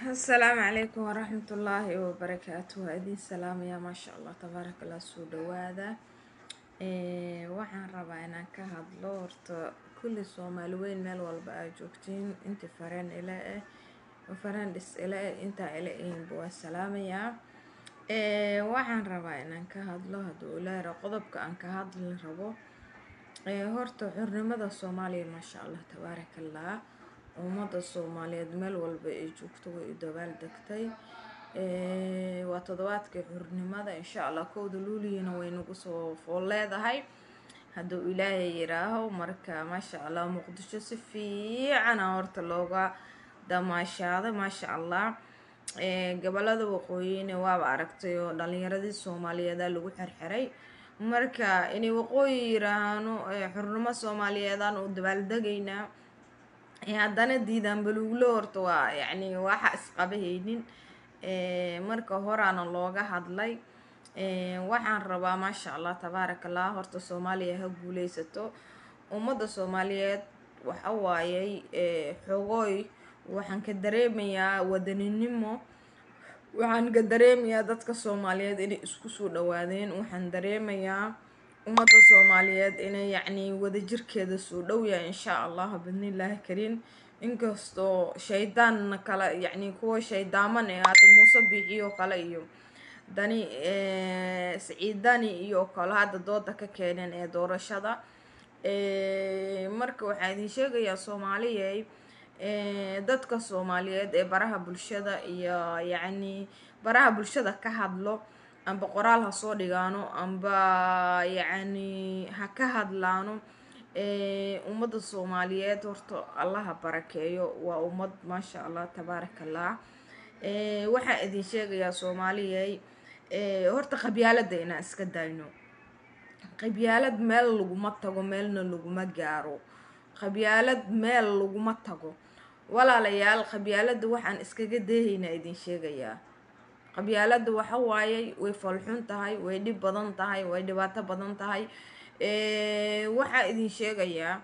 asalaamu calaykum waraxmatullaahi wabarakaatu waa idiin salaamayaa maasha allah tabaaraka allah soo dhawaada waxaan rabaa inaan ka hadlo horta kulli soomaali weyn meel walba aa joogtiin intii fareen ila eh fareen dhis ila eh intaa ila ehinba waa salaamayaa waxaan rabaa inaan ka hadlo hadduu ilaahira qodobka aan ka hadli rabo horta xurnimada soomaaliya maasha allah tabaaraka allah ummadda soomaaliyeed meel walba ay joogto way u dabaal degtay waa toddobaadkii xurnimada insha allah kowda luuliyana way nagu soo fool leedahay hadduu ilaahay yiraaho marka maasha allah muqdisho si fiicana horta looga damaashaaday maasha allah gobolada waqooyina waaba aragtay oo dhalinyaradii soomaaliyeeda lagu xirxiray marka inay waqooyi yiraahno xurnimo soomaaliyeedaan u dabaaldegaynaa haddana diidaan baluuglo horta waa yacni waxa isqabahaynin marka horaana looga hadlay waxaan rabaa maasha allah tabaaraka allah horta soomaaliya ha guuleysato ummadda soomaaliyeed waxa waayey xogooy waxaan ka dareemayaa wadaninimo waxaan ka dareemayaa dadka soomaaliyeed inay isku soo dhawaadeen waxaan dareemayaa ummadda soomaaliyeed inay yacni wadajirkeeda soo dhowyahay insha allah bidnillaahi kariim inkastoo shaydaanna kale yacni kuwa shaydaaman ee hadda muuse biixiyo kale iyo dani siciidani iyo kale hadda dooda ka keeneen ee doorashada marka waxaa idin sheegayaa soomaaliyey dadka soomaaliyeed ee baraha bulshada iyo yacni baraha bulshada ka hadlo amba qoraal ha soo dhigaano amba yacni ha ka hadlaano ummadda soomaaliyeed horta allaha barakeeyo waa ummad maasha allah tabaaraka allah waxaa idin sheegayaa soomaaliyey horta qabyaalada inaan iska dayno qabyaalad meel laguma tago meelna laguma gaaro qabyaalad meel laguma tago walaalayaal qabyaalada waxaan iskaga deehaynaa idin sheegayaa qabyaalada waxa waayey way falxun tahay way dhib badan tahay way dhibaato badan tahay waxaa idin sheegayaa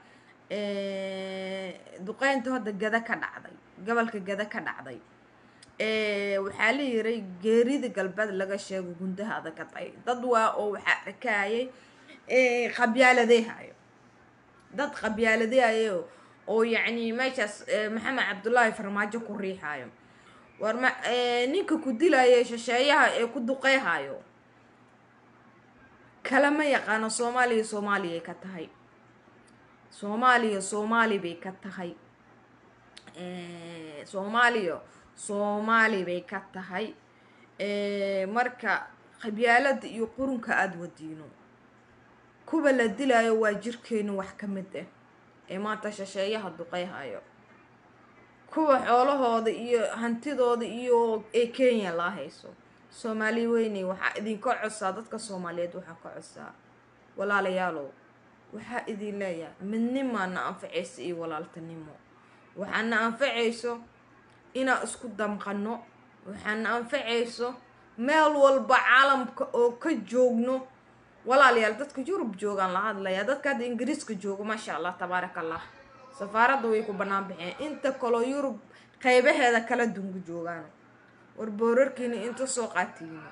duqeynta hadda gada ka dhacday gobolka gada ka dhacday waxaa la yiray geerida galbeed laga sheego gundaha adag ka tahay dad waa oo waxaa arkayay qabyaaladeehayo dad qabyaaladeehayo oo yacni meeshaas maxamed cabdullaahi farmaajo ku riixayo war ma ninka ku dilaya shisheeyaha ee ku duqeyhayo kalama yaqaano soomaaliya soomaaliyay ka tahay soomaaliya soomaali bay ka tahay soomaaliya soomaali bay ka tahay marka qabyaalada iyo qurunka aada wadiino kuwa la dilayo waa jirkeenu wax ka mid ah ee maanta shisheeyaha duqeyhayo kuwa xoolahooda iyo hantidooda iyo ee kenya laa hayso soomaali weyney waxaa idinka codsaa dadka soomaaliyeed waxaa ka codsaa walaalayaalow waxaa idin leeyahay midnimaana anfacaysa iyo walaaltanimo waxaana anfacayso inaan isku damqano waxaana anfacayso meel walba caalamka oo ka joogno walaalayaal dadka yurub joogaan la hadlayaa dadka hadda ingiriiska joogo maasha allah tabaaraka allah safaaradda way ku bannaan baxeen inta kaloo yurub qeybaheeda kala dungu joogaan war boorarkiina inta soo qaatiina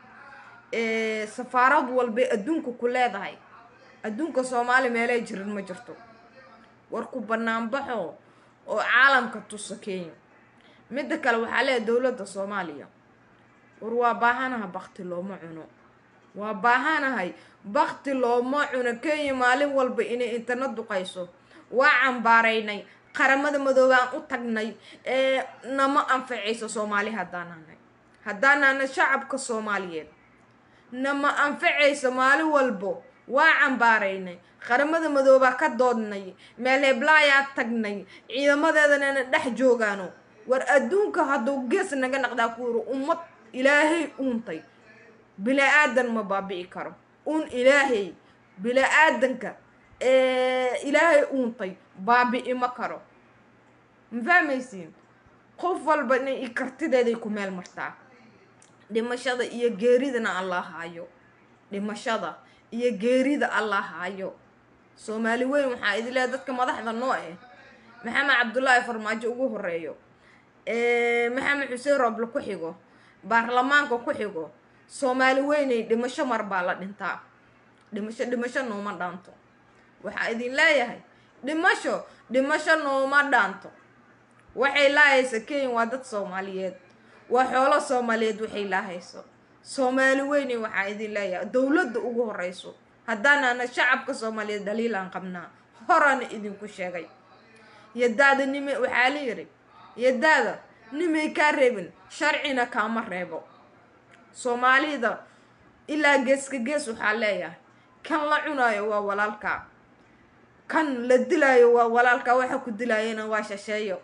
safaarad walbay adduunka ku leedahay adduunka soomaali meelay jirin ma jirto war ku banaanbaxo oo caalamka tuso kenya midda kale waxaa leeyahay dowladda soomaaliya war waa baahanaha bakti looma cuno waa baahanahay bakti looma cuno kenya maalin walba inay internet duqayso waa cambaaraynay qaramada madoobaan u tagnay ee nama anfacayso soomaali haddaanahnay haddaanahnay shacabka soomaaliyeed nama anfacayso maalin walbo waa cambaaraynay qaramada madoobaa ka doodnay meel heblaayaa tagnay ciidamadeedanana dhex joogaano war adduunka hadduu gees naga naqdaa ku yiri ummad ilaahay uuntay bila-aadan ma baabi'i karo un ilaahay bila-aadanka ilaahay uuntay baabi'i ma karo ma fahmaysiin qof walba inay i kartideeday ku meel martaa dhimashada iyo geeridana alla haayo dhimashada iyo geerida alla haayo soomaali weyn waxaa idin leehay dadka madaxda noo eh maxamed cabdullaahi farmaajo ugu horeeyo maxamed xuseen rooble ku xigo baarlamaanka ku xigo soomaali weynay dhimasho mar baa la dhintaa dhimasho dhimasho nooma dhaanto waxaa idin leeyahay dhimasho dhimasho nooma dhaanto waxay laahaysa kenya waa dad soomaaliyeed waa xoolo soomaaliyeed waxay laahayso soomaali weynay waxaa idin leeyahay dowladda ugu horeyso haddaanaana shacabka soomaaliyeed dhaliilaan qabnaa horaana idinku sheegay yadaada nime waxaa la yiri yadaada nimay kaa reebin sharcina kaama reebo soomaalida ilaa geeska gees waxaa leeyahay kan la cunaayo waa walaalkaa kan la dilaayo waa walaalkaa waxa ku dilaayana waa shasheeyo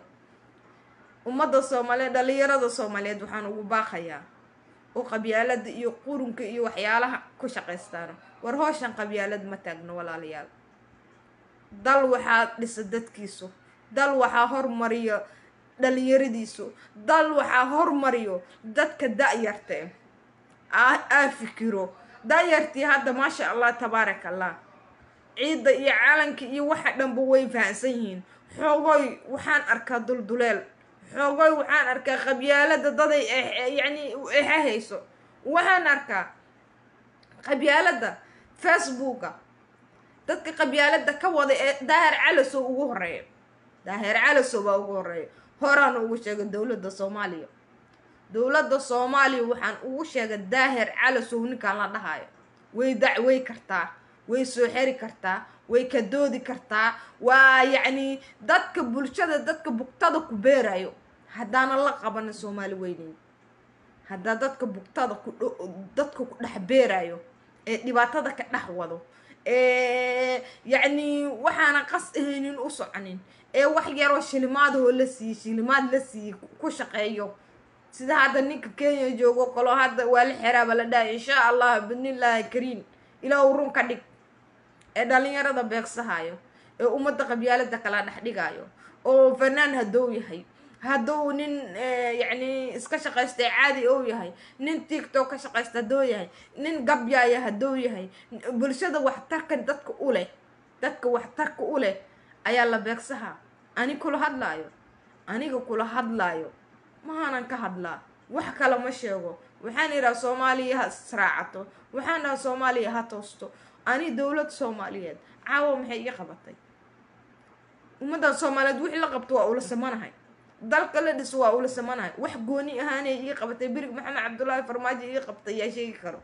ummadda soomaaliyeed dhalinyarada soomaaliyeed waxaan ugu baaqayaa oo qabyaalada iyo qurunka iyo waxyaalaha ku shaqaystaan war hooshan qabyaalad ma taagno walaalayaal dal waxaa dhisa dadkiisu dal waxaa hormariyo dhalinyaradiisu dal waxaa hormariyo dadka da-yarta aa fikiro da-yartii hadda maasha allah tabaarak allah ciidda iyo calanka iyo waxa dhanba way fahansan yihiin xoogoy waxaan arkaa dulduleel xoogoy waxaan arkaa qabyaalada daday yacni ehahayso waxaan arkaa qabyaalada facebooka dadka qabyaalada ka wada ee daahir calasow ugu horeeya daahir calasow baa ugu horeeya horaan ugu sheegay dowladda soomaaliya dowladda soomaaliya waxaan ugu sheegay daahir calasow ninkaan la dhahayo way dacwey kartaa way soo xeri kartaa way ka doodi kartaa waa yacni dadka bulshada dadka bugtada ku beerayo haddaana la qabana soomaali weyneyn haddaa dadka bugtada ku dadka ku dhex beerayo ee dhibaatada ka dhex wado ee yacni waxaana qas ahaynin u soconin ee wax yaroo shilimaadahoo la siiyey shilimaad la siiyey ku shaqeeyo sida hadda ninka kenya joogo kaloo hadda waa la xeraaba la dhahay insha allah bidnillaahi kariim ilaa uu run ka dhig ee dhalinyarada beegsahayo ee ummadda qabyaalada kala dhex dhigayo oo fanaan haddou yahay hadduu nin yacni iska shaqaystay caadi ou yahay nin tictok ka shaqaysta hadduu yahay nin gabyaaya hadduu yahay bulshada waxtarka dadka u leh dadka waxtarka u leh ayaa la beegsahaa ani kula hadlaayo aniga kula hadlaayo mahaanan ka hadlaa wax kale ma sheego waxaan idhaha soomaaliya ha israacato waxaan dhaha soomaaliya ha toosto ani dowlad soomaaliyeed caawa maxay ii qabatay ummaddan soomaaliyeed wixii la qabto waa ula samanahay dalka la dhiso waa ula samanahay wax gooni ahaanay ii qabatay berig maxamed cabdullaahi farmaajo ii qabtay yaa sheegi karo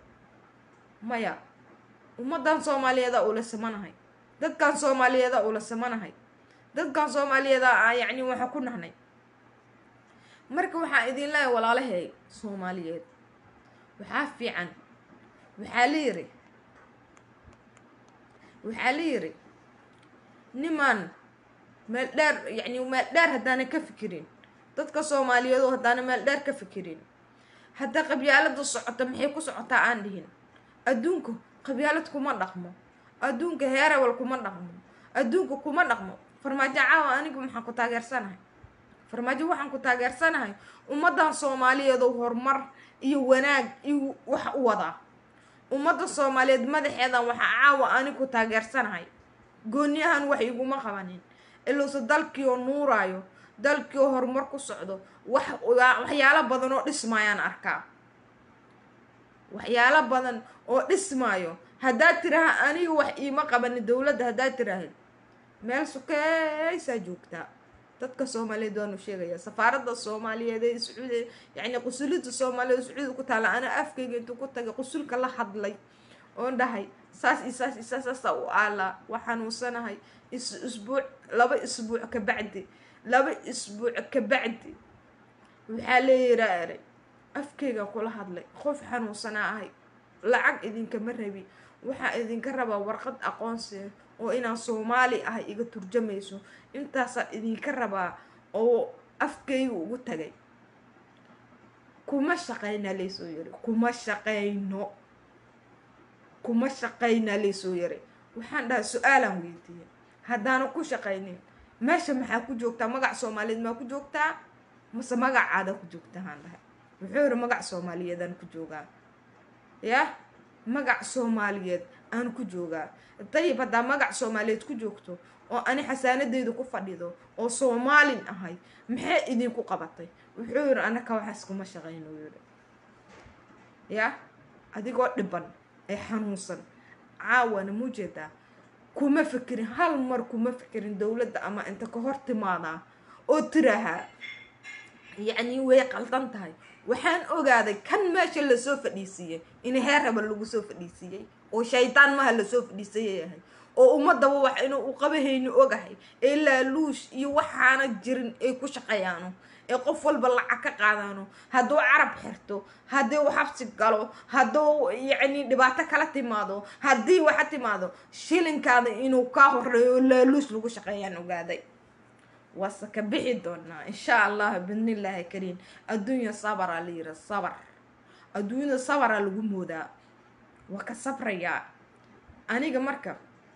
maya ummaddan soomaaliyeeda ula samanahay dadkan soomaaliyeeda ula samanahay dadkan soomaaliyeeda a yacni waxa ku nahnay marka waxaa idin leeyahay walaalahay soomaaliyeed waxaa fiican waxaa la yiri waxaa la yiri nimaan meel dheer yacni meel dheer haddaana ka fikirin dadka soomaaliyeed oo haddaana meel dheer ka fikirin hadda qabyaalada socota maxay ku socotaa aan dhihin adduunka qabyaalad kuma dhaqmo adduunka heerawal kuma dhaqmo adduunka kuma dhaqmo farmaajo caawa anigu maxaan ku taageersanahay farmaajo waxaan ku taageersanahay ummaddan soomaaliyeed oo horumar iyo wanaag iyo wax u wadaa ummadda soomaaliyeed madaxeedan waxaa caawa ani ku taageersanahay gooniyahan wax iguma qabanin iluuse dalkii oo nuuraayo dalkii oo horumar ku socdo wax waxyaalo badan oo dhismaayaan arkaa waxyaalo badan oo dhismaayo haddaad tiraha aniga wax iima qabanin dowladda haddaad tiraahid meel sukeysaa joogtaa dadka soomaaliyeed waanu sheegaya safaaradda soomaaliyeed ee sacuudi yacni qusulida soomaaliyeed sacuudi ku taala ana afkayga intuu ku tagay qusulka la hadlay oon dhahay saas iyo saas iyo saas saasa u aalaa waa xanuunsanahay is isbuuc laba isbuuc ka bacdi laba isbuuc ka bacdi waxaa leeyiraa eray afkayga kula hadlay qof xanuunsanaa ahay lacag idinkama rabi waxaa idinka rabaa warqad aqoonsiga oo inaan soomaali ahay iga turjamayso intaasaa idinka rabaa oo afkayga ugu tagay kuma shaqaynaa laysoo yiri kuma shaqayno kuma shaqaynaa laysoo yiri waxaan dhahay su-aalaan weydiiyey haddaana ku shaqaynin meesha maxaa ku joogtaa magac soomaaliyeed maa ku joogtaa mase magacaada ku joogtaa haan dhahay wuxuu yiri magac soomaaliyeedaan ku joogaa yah magac soomaaliyeed aan ku joogaa dayib haddaa magac soomaaliyeed ku joogto oo ani xasaanadeedu ku fadhido oo soomaalin ahay maxay idinku qabatay wuxuu yidhi anaka waxaas kuma shaqayno yidhi ya adigoo dhiban ee xanuunsan caawana mujeedaa kuma fikirin hal mar kuma fikirin dowladda ama inta ka hor timaadaa oo tirahaa yacni way qaldan tahay waxaan ogaaday kan meesha lasoo fadhiisiiyey in heer raba lagu soo fadhiisiiyey oo shaytaan maha lasoo fadhiisaya yahay oo ummadaba wax inuu u qabahayni ogahay ee laaluush iyo waxaana jirin ay ku shaqeeyaano ee qof walba lacag ka qaadaano hadduu carab xirto haddii uu xabsi galo hadduu yacni dhibaato kala timaado haddii waxa timaado shilinkaada inuu kaa horeeyo oo laaluush lagu shaqeeyaan ogaaday waase ka bixi doonaa insha allah bidnillaahi kariim adduunya sabara la yira sabar adduunyada sabara lagu moodaa waa ka sabrayaa aniga marka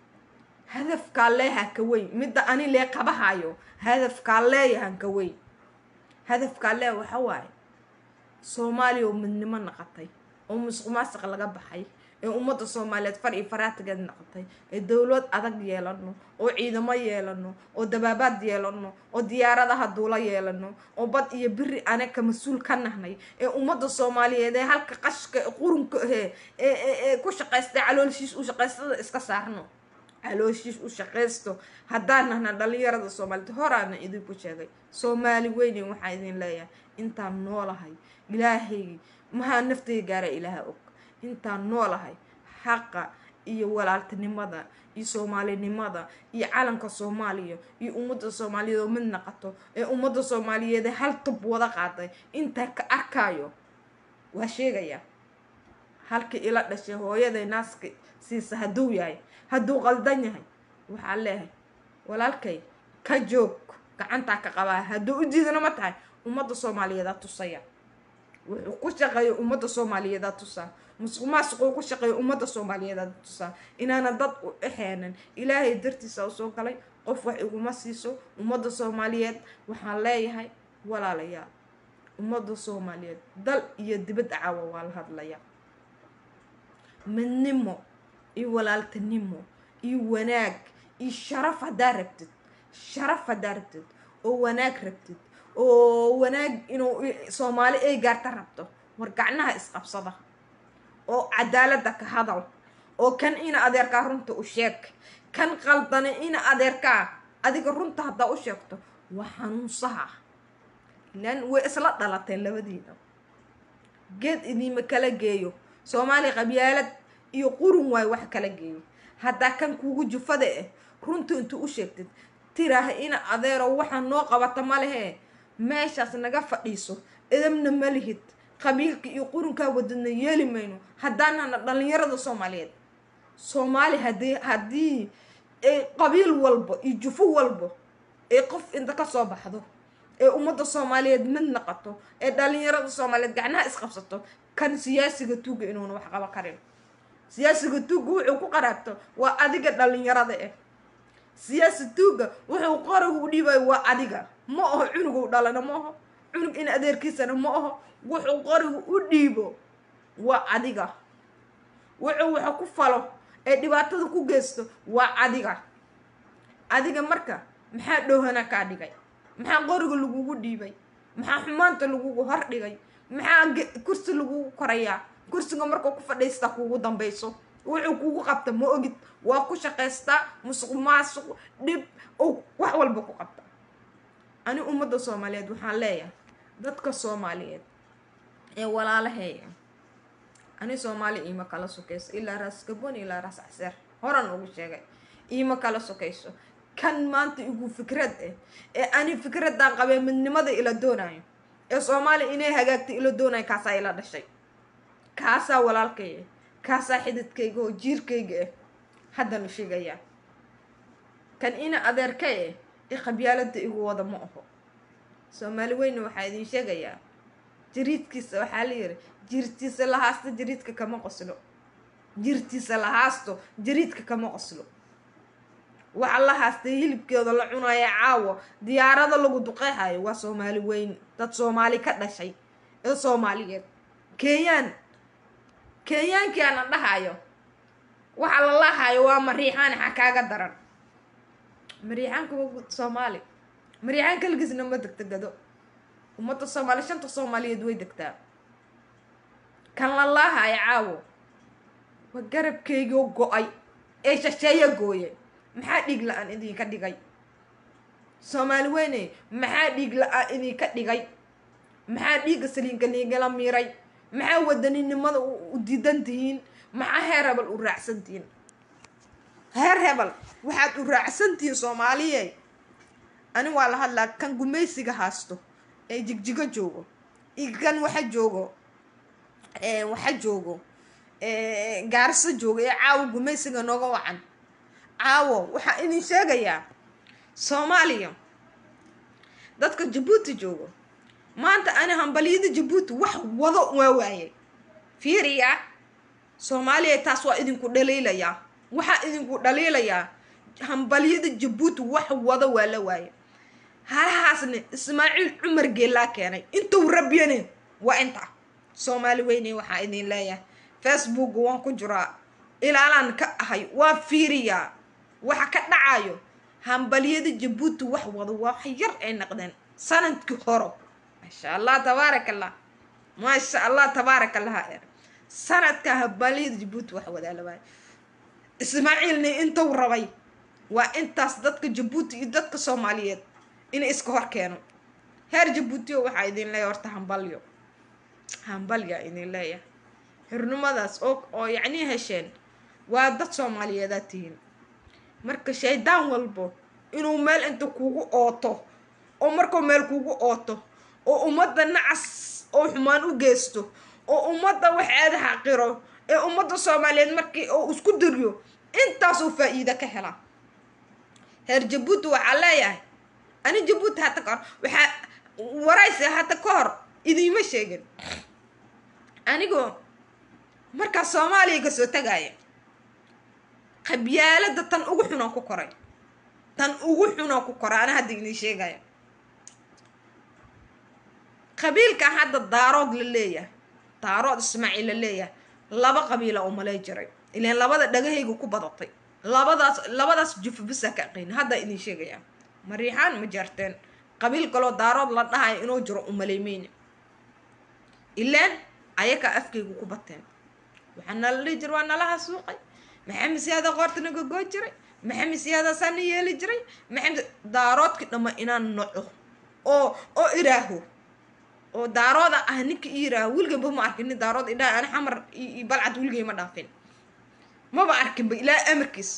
hadafkaa leeha ka weyn midda ani lee qabahayo hadafkaa leeyahan ka weyn hadafkaa lee waxa waaye soomaaliya oo midnimo naqatay oo musuq maasiq laga baxay ee ummadda soomaaliyeed far iyo faraatigeed naqatay ee dowlad adag yeelano oo ciidamo yeelano oo dabaabaad yeelano oo diyaaradaha duula yeelano oo bad iyo biri anaka mas-uul ka nahnay ee ummadda soomaaliyeed ee halka qashka qurunka ahee ee ku shaqaystay caloolshiis u shaqaystada iska saarno calooshiis u shaqaysto haddaan nahna dhalinyarada soomaaliyeed horaana idinku sheegay soomaali weyne waxaa idin leeyahay intaan noolahay ilaahay mahaa naftayga gaara ilaaha og intaan noolahay xaqa iyo walaaltinimada iyo soomaalinimada iyo calanka soomaaliya iyo ummadda soomaaliyeed oo mid naqato ee ummadda soomaaliyeed hal tub wada qaaday intaa ka arkaayo waa sheegaya halkii ila dhashay hooyaday naaska siisa hadduu yahay hadduu qaldan yahay waxaa leehay walaalkay ka joog gacantaa ka qabaa hadduu u diidana ma tahay ummadda soomaaliyeedaa tusaya wuxuu ku shaqeeya ummadda soomaaliyeedaa tusaa musuq maasuquu ku shaqeeya ummadda soomaaliyeedaa tusaa inaana dad u dhexeenan ilaahay dartiisa u soo galay qof wax iguma siiso ummadda soomaaliyeed waxaan leeyahay walaalayaal ummadda soomaaliyeed dal iyo dibad caawa waa la hadlaya midnimo iyo walaaltinimo iyo wanaag iyo sharaf haddaa rabtid sharaf haddaa rabtid oo wanaag rabtid oo wanaag inuu soomaali ay gaarta rabto war gacnaha isqabsada oo cadaaladda ka hadal oo kan ina adeerkaa runta u sheeg kan qaldane ina adeerkaa adiga runta haddaa u sheegto waa xanuunsaha ilaan way isla dhalateen labadiina geed idiima kala geeyo soomaaliya qabyaalad iyo qurun waayo wax kala geeyo haddaa kan kuugu jufada ah runta intuu u sheegtid tiraah ina adeero waxaa noo qabata ma lehee meeshaas naga fadhiiso idabna ma lihid qabiilka iyo qurunkaa wadadna yeeli mayno haddaanana dhalinyarada soomaaliyeed soomaali hadii haddii qabiil walba iyo jufo walba ee qof inta kasoo baxdo ee ummadda soomaaliyeed mid naqato ee dhalinyarada soomaaliyeed gacnaha isqabsato kan siyaasiga tuuga inuuna wax qaba karin siyaasiga tuuga wuxuu ku qaraabto waa adiga dhalinyarada ah siyaasi tuuga wuxuu qoriga u dhiibayo waa adiga ma aho cunugu dhalana ma aho cunug in adeerkiisana ma aho wuxuu qoriga u dhiibo waa adiga wuxuu waxa ku falo ee dhibaatada ku geysto waa adiga adiga marka maxaa dhoohana kaa dhigay maxaa qoriga lagugu dhiibay maxaa xumaanta lagugu hor dhigay maxaa kursi lagugu korayaa kursiga markuu ku fadhiista kuugu dambayso wuxuu kugu qabta ma ogid waa ku shaqaystaa musuq maasuq dhib oo wax walba ku qabta ani ummadda soomaaliyeed waxaan leeyahay dadka soomaaliyeed ee walaalaheeya ani soomaali iima kala sokayso ilaa raas gabon ilaa raas caseer horan ugu sheegay iima kala sokayso kan maanta igu fikrad ah ee ani fikradan qabee midnimada ila doonayo ee soomaaliya inay hagaagta ila doonayo kaasaa ila dhashay kaasaa walaalkay ah kaasaa xididkayga oo jiirkayga ah haddanu sheegayaa kan ina adeerka eh ee qabyaalada igu wada ma aho soomaali weyne waxaa idin sheegayaa jiriidkiisa waxaa la yiri jirtiisa la haasto jiriidka kama qoslo jirtiisa la haasto jiriidka kama qoslo waxa la haastay hilibkeeda la cunaya caawo diyaarada lagu duqeyhayo waa soomaali weyn dad soomaali ka dhashay ee soomaaliyeed kenyaan kenyaankii ana dhahayo waxa la lahayo waa mariixaan xa kaaga daran maryaxaanka waa soomaali maryaxaan kaligiisna ma degta gado ummadda soomaali shanta soomaaliyeed way degtaa kan lalaaha ay caawo waa garabkeygoo go-ay ee shasheeya gooye maxaa dhiig la-aan idinka dhigay soomaali weyne maxaa dhiig la-aan idinka dhigay maxaa dhiigga saliinka niigala miiray maxaa wadaninimada u diidan tihiin maxaa heer hebel u raacsan tihiin heer hebel waxaad u raacsan tihiin soomaaliye ani waa la hadlaa kan gumaysiga haasto ee jigjigo joogo iyo kan waxa joogo waxa joogo gaarso joogo ee caawo gumaysiga nooga wacan caawo waxaa idin sheegayaa soomaaliya dadka jabuuti joogo maanta ani hambalyada jabuuti wax wado waa waayay fiiriya soomaaliya taas waa idinku dhaliilayaa waxaa idinku dhaliilayaa hambalyada jabuuti wax wado waa la waayay halahaasne ismaaciil cumar geelaa keenay intuu rabyane waa inta soomaali weyne waxaa idin leeyahay facebook waan ku jiraa ilaalaan ka ahay waa fiiriyaa waxa ka dhacayo hambalyada jabuuti wax wado waa yar ay naqdeen sanadkii horo maasha allah tabaarak allah maasha allah tabaarak allah sanadka hambalyada jabuuti wax wadaa la waaya ismaaciilne intuu rabay waa intaas dadka jabuuti iyo dadka soomaaliyeed inay iska hor keeno heer jabuutiyo waxaa idin leeyahay horta hambalyo hambalyaa idin leeyahay xurnimadaas oo oo yacnii hesheen waa dad soomaaliyeedaa tihiin marka shaydaan walbo inuu meel inta kugu ooto oo markuu meel kugu ooto oo ummadda nacas oo xumaan u geysto oo ummadda waxeeda xaqiro ee ummadda soomaaliyeed markii oo isku diriyo intaasuu faa-iida ka helaa heer jabuuti waxaa leeyahay ani jabuuti hata ka hor waxaa waraysi hata ka hor idiima sheegin anigoo markaa soomaaliya kasoo tagaaya qabyaalada tan ugu xunaan ku koray tan ugu xunaan ku koray ana hadda idin sheegaya qabiilkan hadda daarood la leeyahay daarood ismaaciil la leeyahay laba qabiila oo malay jiray ilaan labada dhagahayga ku badatay labadaas labadaas jufubisa ka aqayn hadda idin sheegaya mariixaan ma jarteen qabiil kaloo daarood la dhahayo inuu jiro umaleymayna ilaan ayakaa afkaygu ku bateen waxaa nala dhihi jira waa nalaha suuqay maxamed siyaada qoorta naga goo jiray maxamed siyaada saana yeeli jiray maxamed daaroodkii dhamma inaan noco oo oo iraaho oo daarooda ah ninka i yiraaho wilgayba ma arkin nin daarood idhaa ani xamar iyo balcad wilgay ma dhaafin maba arkinba ilaa amarkiis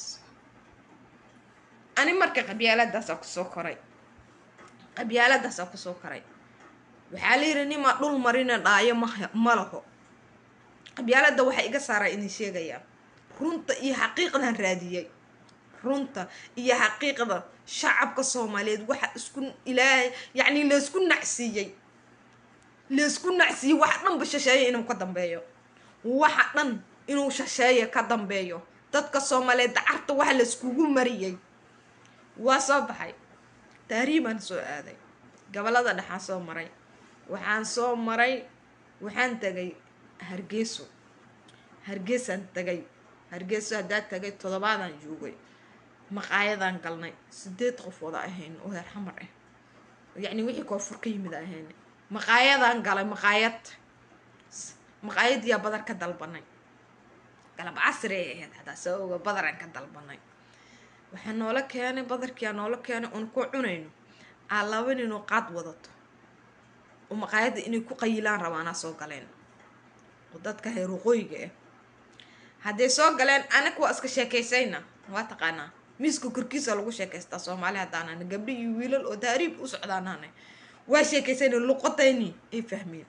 ani marka qabyaaladaasaa kusoo koray qabyaaladaasaa kusoo koray waxaa la yidhi nimaa dhul marina dhaayo ma ma laho qabyaalada waxaa iga saaraa idin sheegayaa runta iyo xaqiiqdan raadiyay runta iyo xaqiiqda shacabka soomaaliyeed waxa isku ilaahay yacni laysku nacsiiyey laysku nacsiiyey waxa dhanba shasheeya inuu ka dambeeyo waxa dhan inuu shasheeya ka dambeeyo dadka soomaaliyeed dacarta waxa layskugu mariyey waa soo baxay taariibaan soo aaday gobolada dhexaan soo maray waxaan soo maray waxaan tagay hargeyso hargeysaan tagay hargeyso haddaa tagay toddobaadaan joogay maqaayadaan galnay sideed qof wada ahayn oo heer xamar ah yacni wixii koonfur ka yimid ahayn maqaayadaan galay maqaayad maqaayadiyaa badar ka dalbanay galab casri ay ahayd hadaa soo oga badaraan ka dalbanay waxaa noola keenay badarkiyaa noola keenay oon ku cunayno aa laba ninoo qaad wadato oo maqaayadda inay ku qayilaan rabaanaa soo galeen oo dadka heer waqooyiga ah hadday soo galeen anaga waa iska sheekaysayna waa taqaanaa miiska korkiisa lagu sheekaystaa soomaali haddaanana gabdho iyo wiilal oo taariib u socdaanana waa sheekaysayna luqadayni ay fahmeen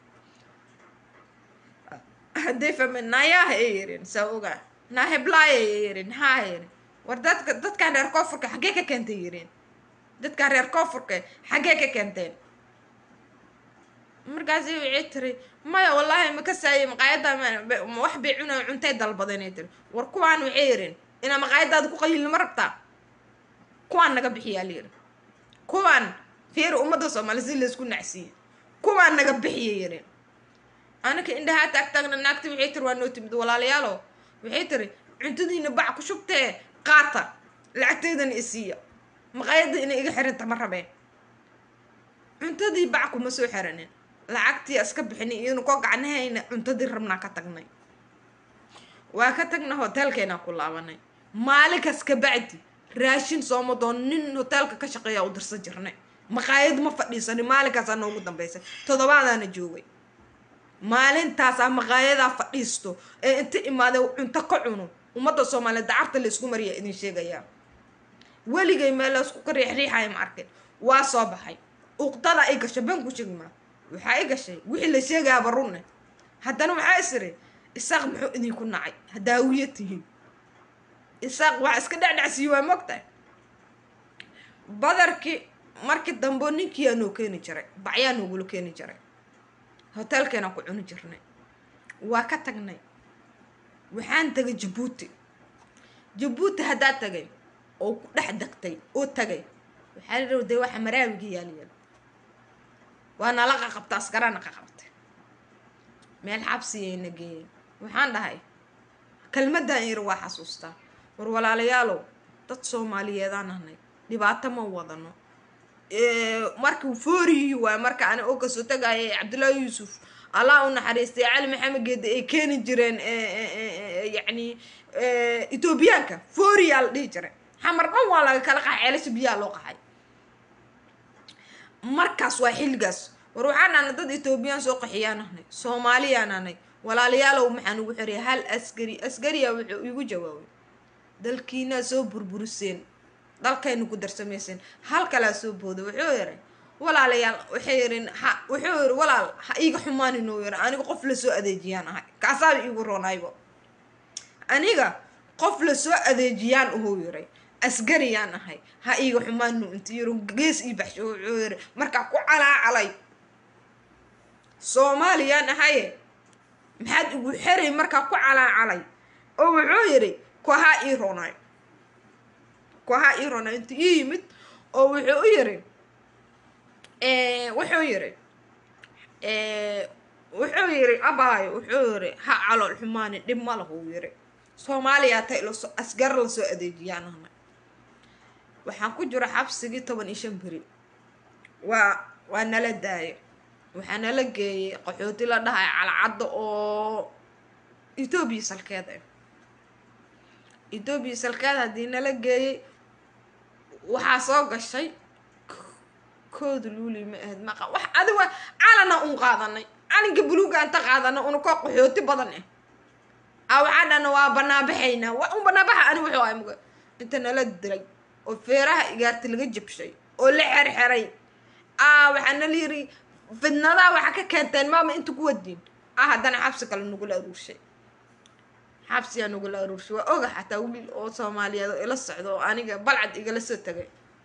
hadday fahmeen naayaha ay yerin saa ogaa naa heblaaya ay yerin haa yerin war dadka dadkaan reer koonfurka xaggee ka keentay yirin dadkaan reer koonfurka xaggee ka keenteen markaasi waxay tiri maya wallaahi ma ka saayay maqaayadda wax bay cuna cuntay dalbadanay tiri war kuwaan waxay yirin inaa maqaayadaada ku qayilin ma rabtaa kuwaan naga bixiyaa layiri kuwaan fiiri ummadda soomaali si laysku nacsiiye kuwaan naga bixiya yirin anaka indhahaa taag taagna naagti waxay tiri waa noo timid walaalayaalo waxay tiri cuntadiina bac ku shubtee qaata lacagteydana isiiya maqaayadda inay iga xirinta ma rabeen cuntadii bac kuma soo xiranin lacagtii iska bixinay iyonu koo gacnahayna cuntadii rabnaa ka tagnay waa ka tagna hoteelkeenaa ku laabanay maalinkaas ka bacdi raashin sooma doon nin hoteelka ka shaqeeya u dirsan jirnay maqaayad ma fadhiisanin maalinkaasaa noogu dambeysay toddobaadaana joogay maalintaasaa maqaayadaa fadhiisto ee inta imaadee cunto ka cuno ummadda soomaaliyeed dacarta laysku mariya idin sheegayaa weligay meel laysku ka riixriixaya ma arkin waa soo baxay uqdada ay gashay banku shegmaa waxaa i gashay wixii la sheegayaaba runne haddana waxaa isiri isaaq muxuu idinku nacay hadaawiya tihiin isaaq waa iska dhecdhacsiiye waa mogtahay badarkii markii dambe ninkiyaa noo keeni jiray bacyaa noogula keeni jiray hoteelkeenaan ku cuni jirnay waa ka tagnay waxaan tagay jabuuti jabuuti haddaa tagay oo ku dhex degtay oo tagay waxaa la de waxa maraawiga yaalyaal waa nala qaqabta askarana qaqabtay meel xabsiyayna geeyeen waxaan dhahay kelmaddan yar waa xasuustaa war walaalayaalow dad soomaaliyeedaan ahnay dhibaato ma wadano markuu fooriyi waay marka ani oo kasoo tagaaya cabdullaahi yuusuf allah u naxariistay cali maxamed geede ay keeni jireen yacni etoobiyaanka fooriyaa la dhihi jiray xamar dhan waa laga kala qaxay ceelasha biyaha loo qaxay markaas waa xilligaas war waxaan ahnay dad etoobiyaan soo qaxiyaan ahnay soomaaliyaan ahnay walaalayaalow maxaan ugu xiraya hal askari askariya wuxuu igu jawaabay dalkiinaa soo burburiseen dalkaynu ku darsamayseen hal kalaa soo booda wuxuu yiri walaalayaal waxay yirin ha wuxuu yiri walaal ha iiga xumaanin uu yiri aniga qof lasoo adeejiyaan ahay kaasaaba iigu roonaybo aniga qof lasoo adeejiyaan uhuu yiri asgariyaan ahay ha iiga xumaanu inta yiri gees ii baxsho wuxuu yiri markaa ku calaacalay soomaaliyaan ahaye maxaad igu xeray markaa ku calaacalay oo wuxuu yiri kohaa ii roonay kohaa ii roonay inta ii yimid oo wuxuu u yiri wuxuu yiri wuxuu yiri abaayo wuxuu yiri ha calool xumaani dhib ma lahu yiri soomaaliyaa tay lasoo asgar lasoo adeejiyaan ahnay waxaan ku jiro xabsigii toban iyo shan beri waa waa nala daaya waxaa nala geeyay qaxooti la dhahay calacadda oo etoobiya salkeed ah etoobiya salkeed haddii nala geeyay waxaa soo gashay kooda luuli ma ahayd maqa wax adiga calana un qaadanay calinka buluuga inta qaadanay una koo qaxooti badan ah a waxaa dhana waa banaabaxaynaa waa un banaabaxa ani wuxuu ahay muga inta nala dilay oo feeraha igaarta laga jabshay oo la xerxeray a waxaa nala yiri fidnadaa waxaa ka keenteen maama inta ku wadiin ah haddana xabsi kale nagula aruurshay xabsiyaa nagula aruurshay waa oga xataa wiil oo soomaaliyeed oo ila socdo oo aniga balcad igala soo tagay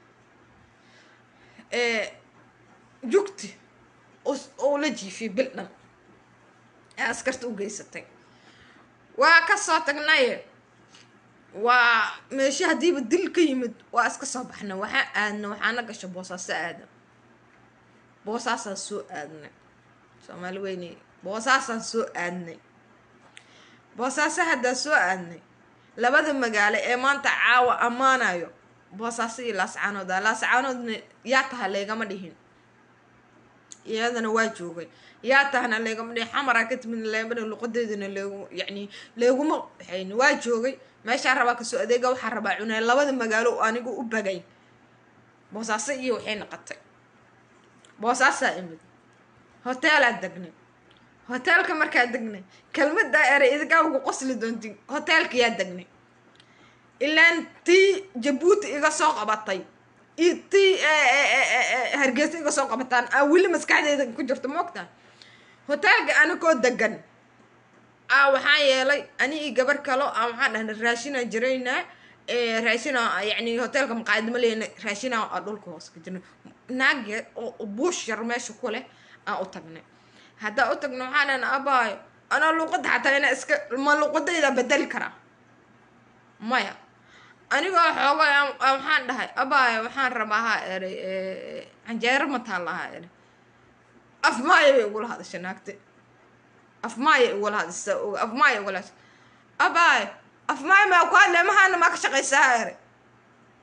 jugti oo la jiifiyay bil dhan ee askarta u geysatay waa kasoo tagnaye waa meesha haddiiba dil ka yimid waa iska soo baxna waxaa aadna waxaana gasha boosaaso aada boosaasaan soo aadnay soomaali weyney boosaasaan soo aadnay boosaaso haddaa soo aadnay labada magaalo ee maanta caawa ammaanayo boosaaso iyo laascaanooda laascaanoodna yaa taha leegama dhihin iyadana waa joogay yaa tahana leegama dhihin xamaraa ka timid leegama dhihin luqadeedana leegu yacni leeguma waxayn waa joogay meeshaa rabaa kasoo adeega waxaa rabaa cunay labada magaalo anigu u bagay boosaaso iyo waxay noqotay boosaasaa imid hoteelaa degnay hoteelka markaa degnay kelmadaa eray idinkaa ugu qosli doontin hoteelka yaa degnay ilaan tii jabuuti iga soo qabatay iyo tii hargeysa iga soo qabataan aa weli maskaxdeeda ku jirto moogtaa hoteelka anigoo degan a waxaa yeelay ani io gabar kalo a waxaan dhahnay raashinaa jiraynaa raashina yani hoteelka maqaayadma leyna raashina aa dhulka hoos ka jirna naage oo buush yar meesha ku leh aan u tagnay haddaa u tagna waxaa dhahna abaayo anaa luuqadda xataa inaa iska ma luuqadayda bedeli karaa maya anigoo xooga waxaan dhahay abaayo waxaan rabaa ha eray canjeero ma taalla ha eray af maaya bay igula hadasha naagte af maaya igula hadasa af maaya igula hadasha abaayo af maaya maa ku hadle mahaana maa ka shaqaysaa ha eray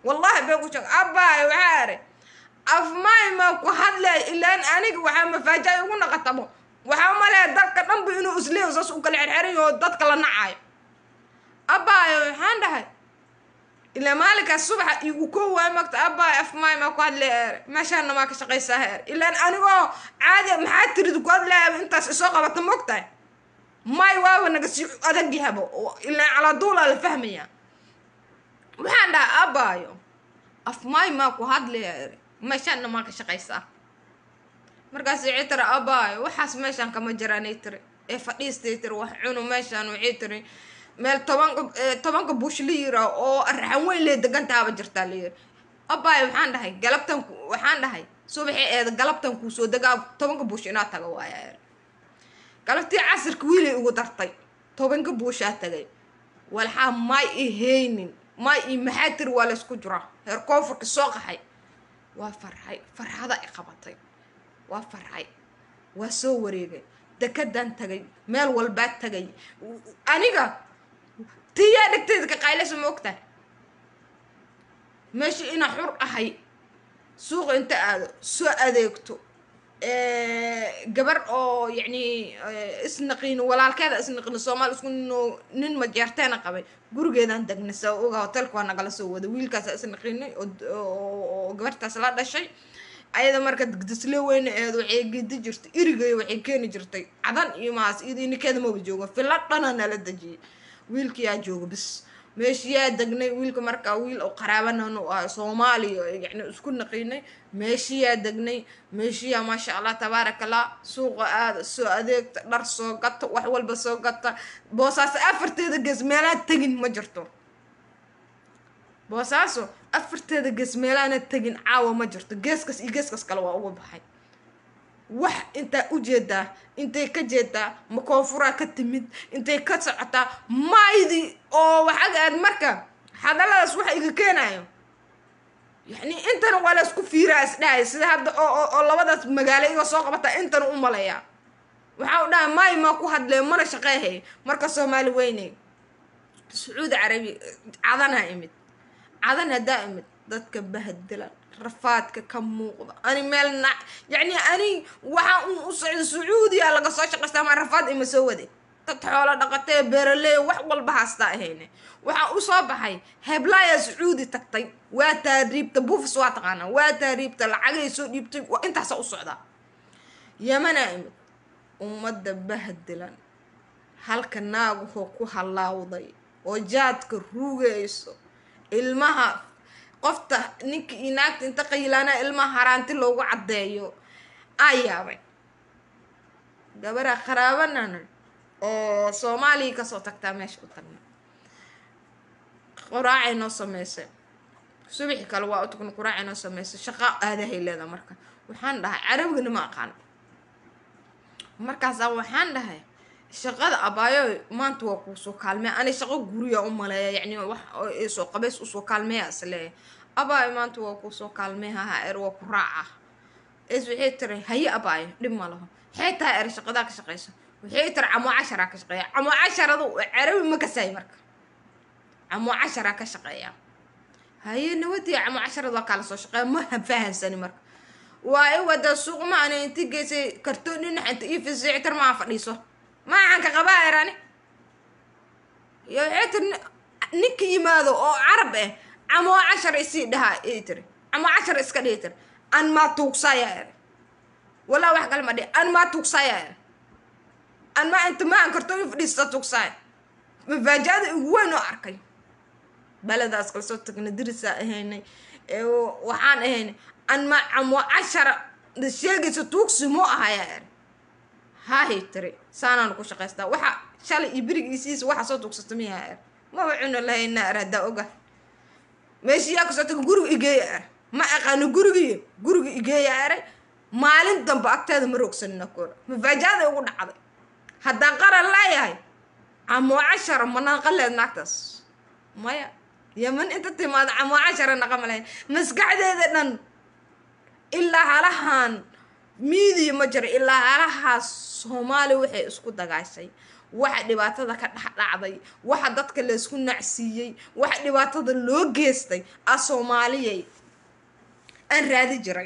wallahi been ku sheeg abaayo waxaa ere afmaay maa ku hadlay ilaan aniga waxaa mafaajaay ugu naqatabo waxaa umaleeya dalka dhanba inuu isleeyo saas u kala xerxerayo oo dadka la nacaayo abaayo waxaan dhahay ilaa maalinkaas subaxa igu ko waay magta abaayo afmaay maa ku hadlay eere meeshaana maa ka shaqaysaa eer ilaan anigoo caadi maxaa tirid ku hadlaya intaas isoo qabata mogtahay may waaba naga sii adag yahaba ilaan calaaduulaa la fahmaya waxaan dhahay abaayo afmaay maa ku hadlaya eere meeshaana maa ka shaqaysaa markaas waxay tiri abaayo waxaas meeshaan kama jiraanay tiri ee fadhiistay tiri wax cunu meeshaan waxay tiri meel tobanka tobanka bush la yira oo raxan weyn lee degantaaba jirtaa la yiri abaayo waxaan dhahay galabtan waxaan dhahay subaxii eeda galabtan kuu soo degaa tobanka bush inaa taga waaya eer galabtii casirka wiilay ugu dartay tobanka buushaa tagay walxaa may ihaynin may i maxaa tiri waa laysku jiraa heer koonfurka soo qaxay waa farxay farxada i qabatay waa farxay waa soo wareegay dekadaan tagay meel walbaa tagay aniga tiyaa dhegteeda ka qaylasa ma ogtahay meesha inaa xur ahay suuqa inta aado soo adeegto gabar oo yacni isnaqiino walaalkeeda isnaqiino soomaali isku nin majeerteena qabay gurigeedaan degnay saa oga hotelka waa nagala soo wada wiilkaasa isnaqiinay oo gabartaas la dhashay ayada marka degdesle weyne eed waxay gedi jirtay irigay waxay keeni jirtay cadan iyo maas iyadii ninkeeda maba joogo fila dhana nala dejiyay wiilkiyaa jooga bis meeshiyaa degnay wiilka markaa wiil oo qaraabanan u ah soomaaliya yani isku naqiinay meeshiyaa degnay meeshiyaa maasha allah tabaaraka allah suuqa aada soo adeegta dhar soo gata wax walba soo gata boosaaso afarteeda gees meelaa tegin ma jirto boosaaso afarteeda gees meelaana tegin caawa ma jirto geeskas iyo geeskas kale waa uga baxay wax intaa ujeedaa intay ka jeedaa ma koonfuraa ka timid intay ka socotaa maydi oo waxaad aad marka hadalladaas waxa iga keenayo yani intana waa la isku fiiraa isdhahay sida hadda oo oo labadaas magaalo iga soo qabataa intana u malaya waxaa u dhahay may maa ku hadlee mana shaqeehay marka soomaali weyne sacuudi carabi cadanaa imid cadan haddaa imid dadka bahadilan rafaadka ka muuqda ani meel na yacni ani waxaa un u socda sacuudiya laga soo shaqaystaa maa rafaad ima soo wade dad xoolo dhaqatee beeraley wax walba haastaa ahayne waxaa usoo baxay heblaaya sacuudi tagtay waa taariibta buufis waa taqaanaa waa taariibta lacagay soo dhiibtay waa intaasa u socdaa yamanaa imid ummadda bahdilan halka naagahoo ku halaawday oo jaadka ruugayso ilmaha qofta ninka iyo naagta inta qayilaana ilmaha haraanti loogu caddeeyo aa yaabay gabaraa qaraabanana oo soomaaliya kasoo tagtaa meesha u tagna quraacay noo sameysay subaxi kale waa utagna quraacay noo sameysay shaqa aadahay leeda marka waxaan dhahay carabigana ma aqaan markaasaa waxaan dhahay shaqada abaayo maanta waa kuusoo kaalmeya ani shaqo guriya u maleeya yacni wax soo qabays usoo kaalmeeya isleeya abaayo maanta waa kuusoo kaalmeehaha er waa ku raaca es waxay tiri haye abaayo dhib ma laho waxay tahay er shaqadaa ka shaqeysa waxay tiri camoo casharaa ka shaqeeya camoo casharadu carabi ma kasaay marka camoo casharaa ka shaqeeya haye nawadii camoo casharad waa kala soo shaqeeya ma fahansani marka waa i wada suuq ma ana inti geysay kartoon dhinax inta ii fisictar maa fadhiiso maaxanka qabaa erani iyo waxay tiri ninka yimaado oo carab ah camoo cashar isii dhahaa ii tiri camoo cashar iska dhihi tiri an maa tuugsaya eri walaa wax kale ma dhihi an maa tuugsaya eri an maa inta maahan kartoon fadhiista tuugsaya mafaajaada ugu weyn oo arkay baladaas kala soo tagna dirisaa ahaynay waxaan ahaynay an maa camoo cashara sheegaysa tuugsi moo ahaya eri hahay tiri saanaan ku shaqaystaa waxa shalay iyo berigiisiisa waxa soo tuugsata miyaa er maba cuno lahaynaa er haddaa oga meeshiyaa kasoo taga guriga igeeya er ma aqaano gurigii guriga igeeya eray maalin dambe agteeda ma roogsanina kora mafaajaada ugu dhacday haddaan qaran leeyahay camoo cashara ma naqaleed naagtaas maya yaman inta timaado camoo cashara naqama lahayn maskaxdeeda dhan ilaa halahan miidiya ma jiro ilaa halahaas soomaali waxay isku dagaashay waxa dhibaatada ka dhexdhacday waxa dadka laysku nacsiiyey waxa dhibaatada loo geystay a soomaaliyay aan raadi jiray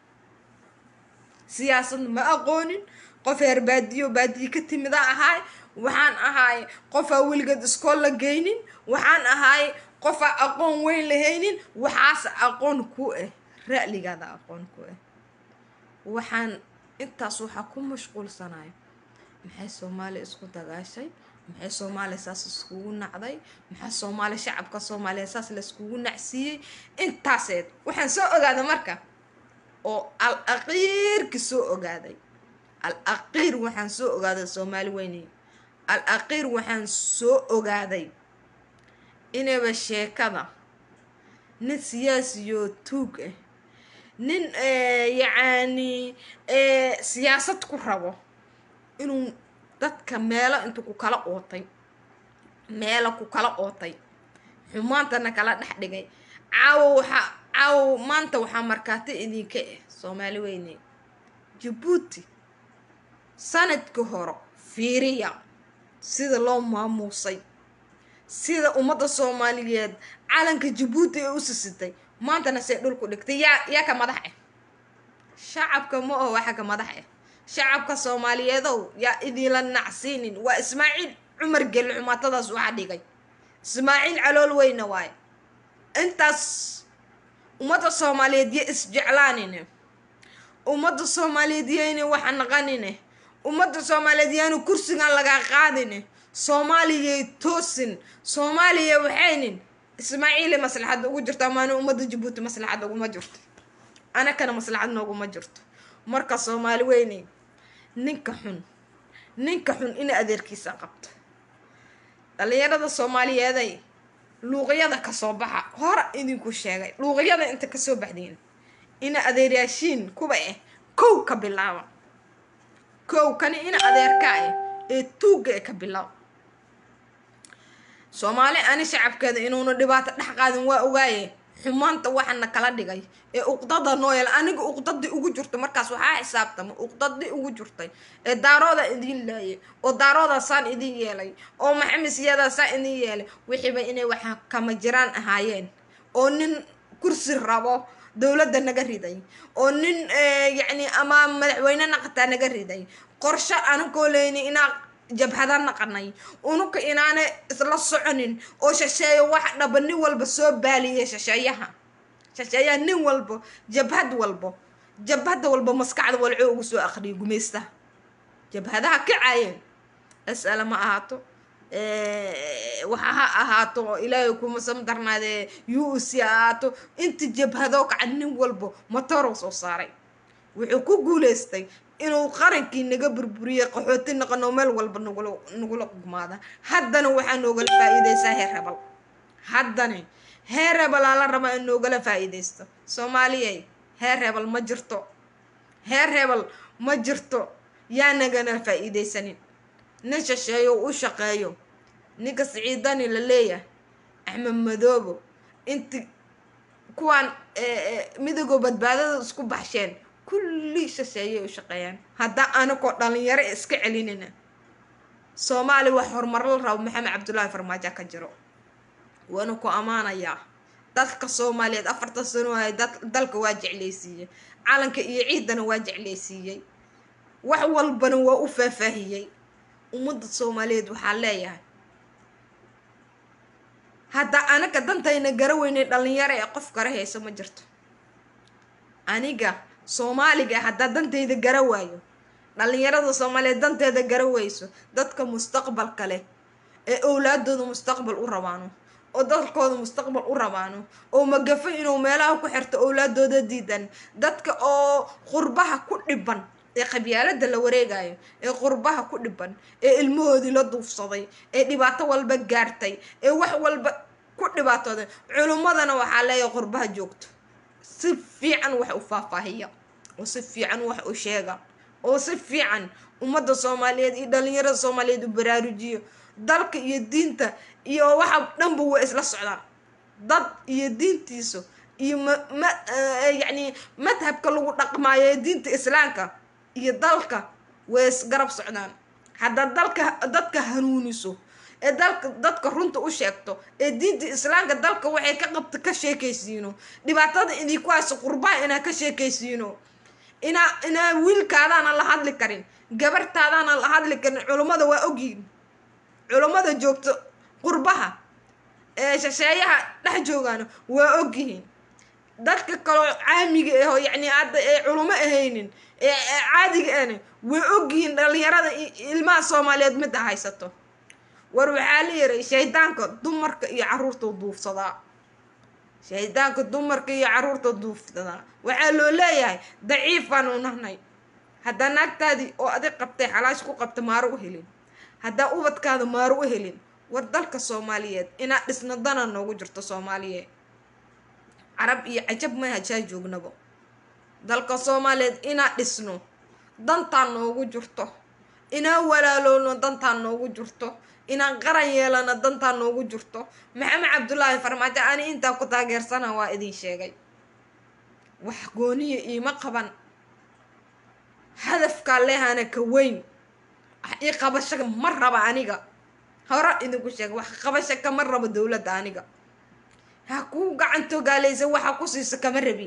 siyaasadna ma aqoonin qof heer baadiyo baadiye ka timida ahaay waxaan ahaay qofaa weligeed iskool la geynin waxaan ahaay qofaa aqoon weyn lahaynin waxaase aqoon ku ah ra'ligaada aqoon ku ah waxaan intaas waxaa ku mashquulsanayo maxay soomaaliya isku dagaashay maxay soomaaliya saas iskugu nacday maxaa soomaaliya shacabka soomaaliya saas la iskugu nacsiiyey intaaseed waxaan soo ogaaday marka oo al aqiirki soo ogaaday al aqiir waxaan soo ogaaday soomaali weyney al aqiir waxaan soo ogaaday inayba sheekada nin siyaasiyoo tuug ah nin yacani siyaasad ku rabo inuu dadka meelo intu ku kala ootay meelo ku kala ootay xumaantana kala dhex dhigay caawo waxaa caawo maanta waxaa markaati idinka ah soomaali weyne jabuuti sanadka hore fiiriya sida loo maamuusay sida ummadda soomaaliyeed calanka jabuuti ee u sisitay maantana see dhulku dhigtay yaa yaa ka madax ah shacabka ma oho waxa ka madax ah shacabka soomaaliyeedow yaa idiinla nacsiinin waa ismaaciil cumar gelle xumaatadaas waxa dhigay ismaaciil calool weyna waaye intaas ummadda soomaaliyeed yo isjeclaanine ummadda soomaaliyeed yayna waxa naqanine ummadda soomaaliyeed yaanu kursigan lagaa qaadine soomaaliyay toosin soomaaliya waxaynin ismaaciile maslaxadda ugu jirto amaana ummadda jabuuti maslaxadda uguma jirto anakana maslaxad nooguma jirto marka soomaali weyney ninka xun ninka xun ina adeerkiisa qabto dhalinyarada soomaaliyeeday luuqyada kasoo baxa hora idinku sheegay luuqyada inta kasoo baxdeen ina adeeryaashiin kuba ah kow ka bilaaba kow kani ina adeerka ah ee tuugga ee ka bilaab soomaali ani shacabkeeda inuuna dhibaato dhex qaadin waa ogaaye xumaanta waxana kala dhigay ee uqdada nooyal aniga uqdadii ugu jirto markaas waxaa xisaabtama uqdadii ugu jirtay ee daarooda idin laayay oo daarooda saan idin yeelay oo maxamisyada saan idin yeelay wixiiba inay waxa kama jiraan ahaayeen oo nin kursi rabo dowladda naga riday oo nin yacni ama madaxweyne naqataa naga riday qorsho anakoo leyni inaa jabhada naqanay unuka inaana isla soconin oo shasheeyo wax dhaba nin walba soo baaliyay shasheeyaha shasheeyaha nin walbo jabhad walbo jabhada walba maskaxda walco ugu soo akhriyay gumaystaha jabhadaha kacaayeen as'ala ma ahaato waxa ha ahaato ilaahay kuma samdarnaadee u c ahaato inta jabhadoo kaca nin walbo matoorow soo saaray wuxuu ku guuleystay inuu qarankii naga burburiyey qaxooti naqano meel walba nagula nagula gugmaada haddana waxaa noogala faa-iideysaa heer hebel haddana heer hebelaa la rabaa in noogala faa-iideysto soomaaliyay heer hebel ma jirto heer hebel ma jirto yaa nagana faa-iideysanin nin shasheeyo u shaqeeyo ninka siciidani la leeyahay axmed madoobo inti kuwaan midagoo badbaadada isku baxsheen kulli shasheeyay u shaqeeyaan haddaa anakoo dhalinyaro iska celinina soomaali wax horumar la rabo maxamed cabdullaahi farmaajo ka jiro waana ku ammaanayaa dadka soomaaliyeed afartan sano ahay dalka waa jecleysiiyey calanka iyo ciidana waa jecleysiiyey wax walbana waa u faahfaahiyey ummadda soomaaliyeed waxaa leeyahay hadda anaga dantayna gara weynay dhalinyaro ee qof kara hayso ma jirto aniga soomaaliga haddaa dantayda gara waayo dhalinyarada soomaaliyeed danteeda gara weyso dadka mustaqbalka leh ee owlaadooda mustaqbal u rabaano oo dalkooda mustaqbal u rabaano oo magafo inuu meelaha ku xirto owlaadooda diidan dadka oo qurbaha ku dhiban ee qabyaalada la wareegayo ee qurbaha ku dhiban ee ilmahoodii la duufsaday ee dhibaato walba gaartay ee wax walba ku dhibaatooday culimmadana waxaa leeyahay qurbaha joogto si fiican wax u faahfaahiya oo si fiican wax u sheega oo si fiican ummadda soomaaliyeed iyo dhalinyarada soomaaliyeed u baraarujiyo dalka iyo diinta iyo waxa dhanba waa isla socdaan dad iyo diintiisa iyo ma yacni madhabka lagu dhaqmaayo ee diinta islaamka iyo dalka way isgarab socdaan haddaad dalka dadka hanuuniso ee dalka dadka runta u sheegto ee diinta islaamka dalka waxay ka qabta ka sheekaysiino dhibaatada idinku hayso qurbaha inaa ka sheekaysiino inaa inaa wiilkaadaana la hadli karin gabartaadaana la hadli karin culummada waa ogyihin culummada joogto qurbaha ee shasheeyaha dhex joogaana waa ogyihiin dadka kaloo caamiga aho yacni hadda ee culummo ahaynin ee caadiga ahna way ogyihiin dhalinyarada ilmaha soomaaliyeed midda haysato war waxaa la yiray shaydaanka dumarka iyo caruurta duufsadaa shaydaanka dumarka iyo caruurta duufsadaa waxaa loo leeyahay daciif baanu nahnay haddaa naagtaadii oo adig qabtay xalaash ku qabta maaro u helin haddaa ubadkaada maaro u helin war dalka soomaaliyeed inaad dhisna dana noogu jirto soomaaliyeed carab iyo cajab may hajaa joognabo dalka soomaaliyeed inaan dhisno dantaan noogu jirto inaan walaalowno dantaan noogu jirto inaan qaran yeelano dantaan noogu jirto maxamed cabdulaahi farmaajo ani intaa ku taageersana waa idin sheegay wax gooniya iima qaban hadafkaa leehana ka weyn wax ii qabasho ma raba aniga hore idinku sheega wax qabasho kama rabo dowladda aniga ha kuu gacantogaalaysa waxa ku siisa kama rabi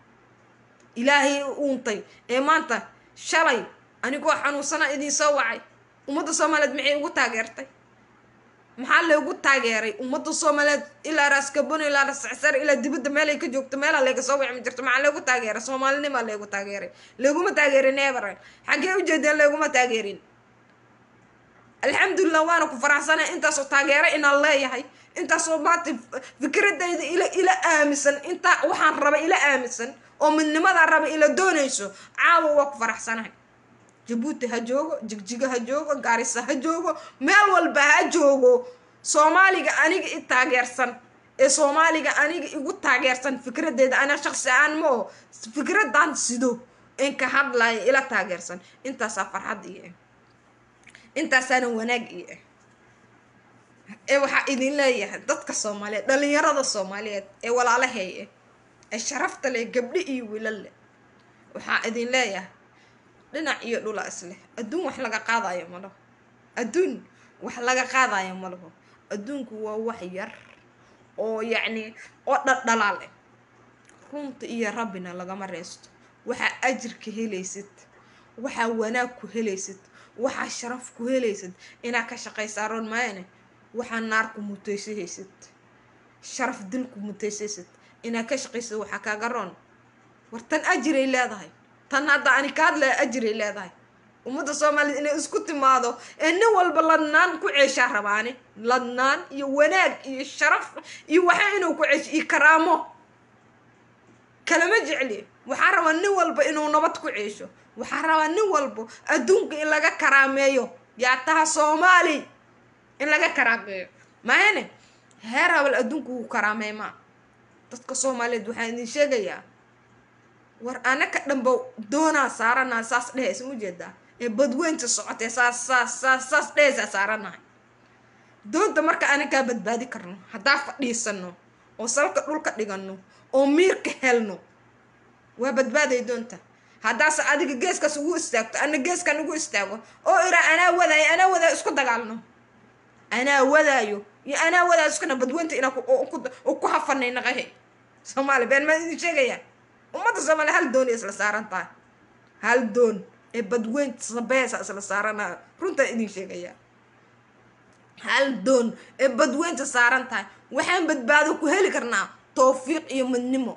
ilaahay uuntay ee maanta shalay anigoo xanuunsana idin soo wacay ummadda soomaaliyeed maxay ugu taageertay maxaa loogu taageeray ummadda soomaaliyeed ilaa raaskabon ilaa rascsar ilaa dibadda meelay ka joogto meelaa layga soo wicmi jirto maxaa loogu taageeray soomaalinimaa leegu taageeray looguma taageerin eber xaggee ujeedeen looguma taageerin alxamdulilah waana ku faraxsanay intaasoo taageero inaan leeyahay intaasoo maanta fikradayda ila ila aaminsan intaa waxaan raba ila aaminsan oo midnimadaa raba ila doonayso caawa waa ku faraxsanahay jabuuti ha joogo jigjigo ha joogo gaarisa ha joogo meel walba ha joogo soomaaliga aniga i taageersan ee soomaaliga aniga igu taageersan fikradeeda ana shaqsi aan ma oo fikradan sido in ka hadlaya ila taageersan intaasaa farxad iyo ah intaasaana wanaag iyo ah ee waxaa idin leeyahay dadka soomaaliyeed dhalinyarada soomaaliyeed ee walaalahay ah ee sharafta leh gabdho iyo wiilal leh waxaa idin leeyahay dhinac iyo dhula isleh adduun wax laga qaadayo ma laho adduun wax laga qaadayo ma laho adduunku waa wax yar oo yacni oo dhaldhalaal ah runta iyo rabbina lagama reesto waxaa ajirka helaysid waxaa wanaag ku helaysid waxaa sharaf ku helaysid inaad ka shaqaysaa roon maayane waxaa naar ku mutaysahaysid sharaf dil ku mutaysaysid inaad ka shaqaysid waxaa kaaga roon war tan ajiray leedahay tan hadda ani ka hadlaya ajiray leedahay ummadda soomaaliyeed inay isku timaado ee nin walba ladnaan ku ceeshaa rabaani ladnaan iyo wanaag iyo sharaf iyo waxa inuu ku ceesho iyo karaamo kalama jecli waxaa rabaa nin walba inuu nabad ku ceesho waxaa rabaa nin walba adduunka in laga karaameeyo yaa taha soomaali in laga karaameeyo maahane heer habal adduunka wuu karaameey maa dadka soomaaliyeed waxaan idin sheegayaa war anaka dhanba doonaa saaranaa saas dhehaysa ujeedaa ee badweynta socotee saas saas saas saas dhehaysaa saaranahay doonta marka anakaa badbaadi karno haddaa fadhiisano oo salka dhulka dhigano oo miirka helno waa badbaaday doonta haddaase adiga geeskaas ugu istaagto ana geeskan ugu istaago oo iraa anaa wadaayo anaa wadaayo isku dagaalno anaa wadaayo iyo anaa wadaayo iskuna badweynta inaa ku hafanay naqahe soomaaliya been maa idin sheegayaa ummadda soomaaliya hal doon isla saaran tahay hal doon ee badweynta sabeesa isla saarana runtaan idin sheegayaa hal doon ee badweynta saaran tahay waxaan badbaado ku heli karnaa towfiiq iyo midnimo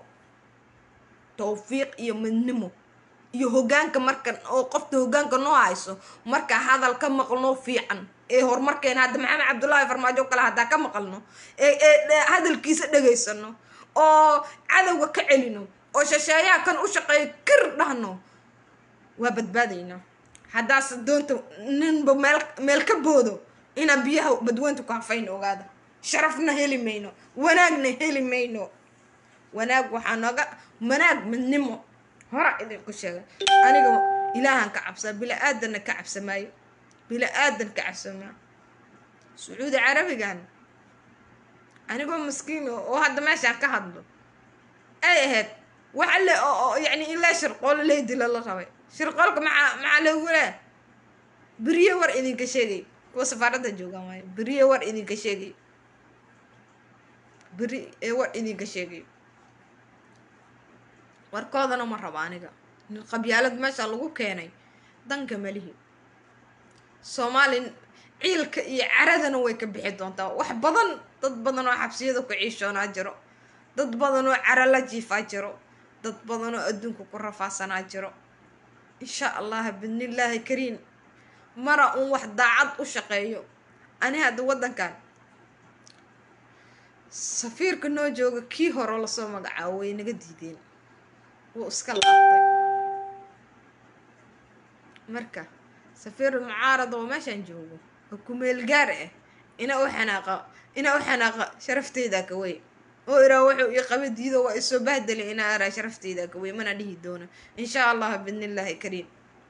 towfiiq iyo midnimo iyo hogaanka markan oo qofta hogaanka noo hayso markaa hadal ka maqlno fiican ee horumarkeena hadda maxamed cabdullaahi farmaajo kale haddaa ka maqalno ee ee hadalkiisa dhegaysano oo cadowga ka celino oo shasheeyaha kan u shaqeeya kir dhahno waa badbaadaynaa haddaase doonta ninba meel meel ka boodo inaa biyaha badweynta ku hafayno ogaada sharafna heli mayno wanaagna heli mayno wanaag waxaa nooga wanaag midnimo hora idinku sheegay aniga ilaahan ka cabsaa bila aadanna ka cabsamaayo bila aadan ka cabsamaa sacuudi carabigan anigoo maskiin oo hadda meeshaan ka hadlo ay ahayd waxa le oo yani in lee shirqoolo ley dila la rabay shirqoolka maxaa maxaa loogu leh beriye war idinka sheegay kuwa safaaradda joogaan waayo beriye war idinka sheegay beri ee war idinka sheegay warkoodana ma rabo aniga qabyaalad meesha lagu keenay danka malihi soomaali ciilka iyo caradana way ka bixi doontaa wax badan dad badan oo xabsiyada ku ciishoonaa jiro dad badan oo cara la jiifaa jiro dad badan oo adduunka ku rafaasanaa jiro insha allah bidnillaahi kariim mara uun wax daacad u shaqeeyo ani hadda waddankan safiirka noo jooga kii hore lasoo magacaabo way naga diideen wuu iska laabtay marka safiir mucaarad oo meeshaan joogo oo kumeel gaar ah ina u xanaaqa ina u xanaaqa sharafteyda ka wey oo iraa wuxuu ii qaba diido waa isoo bahdeli inaa araa sharafteyda ka wey mana dhihi doono insha allah bidnillaahi kariim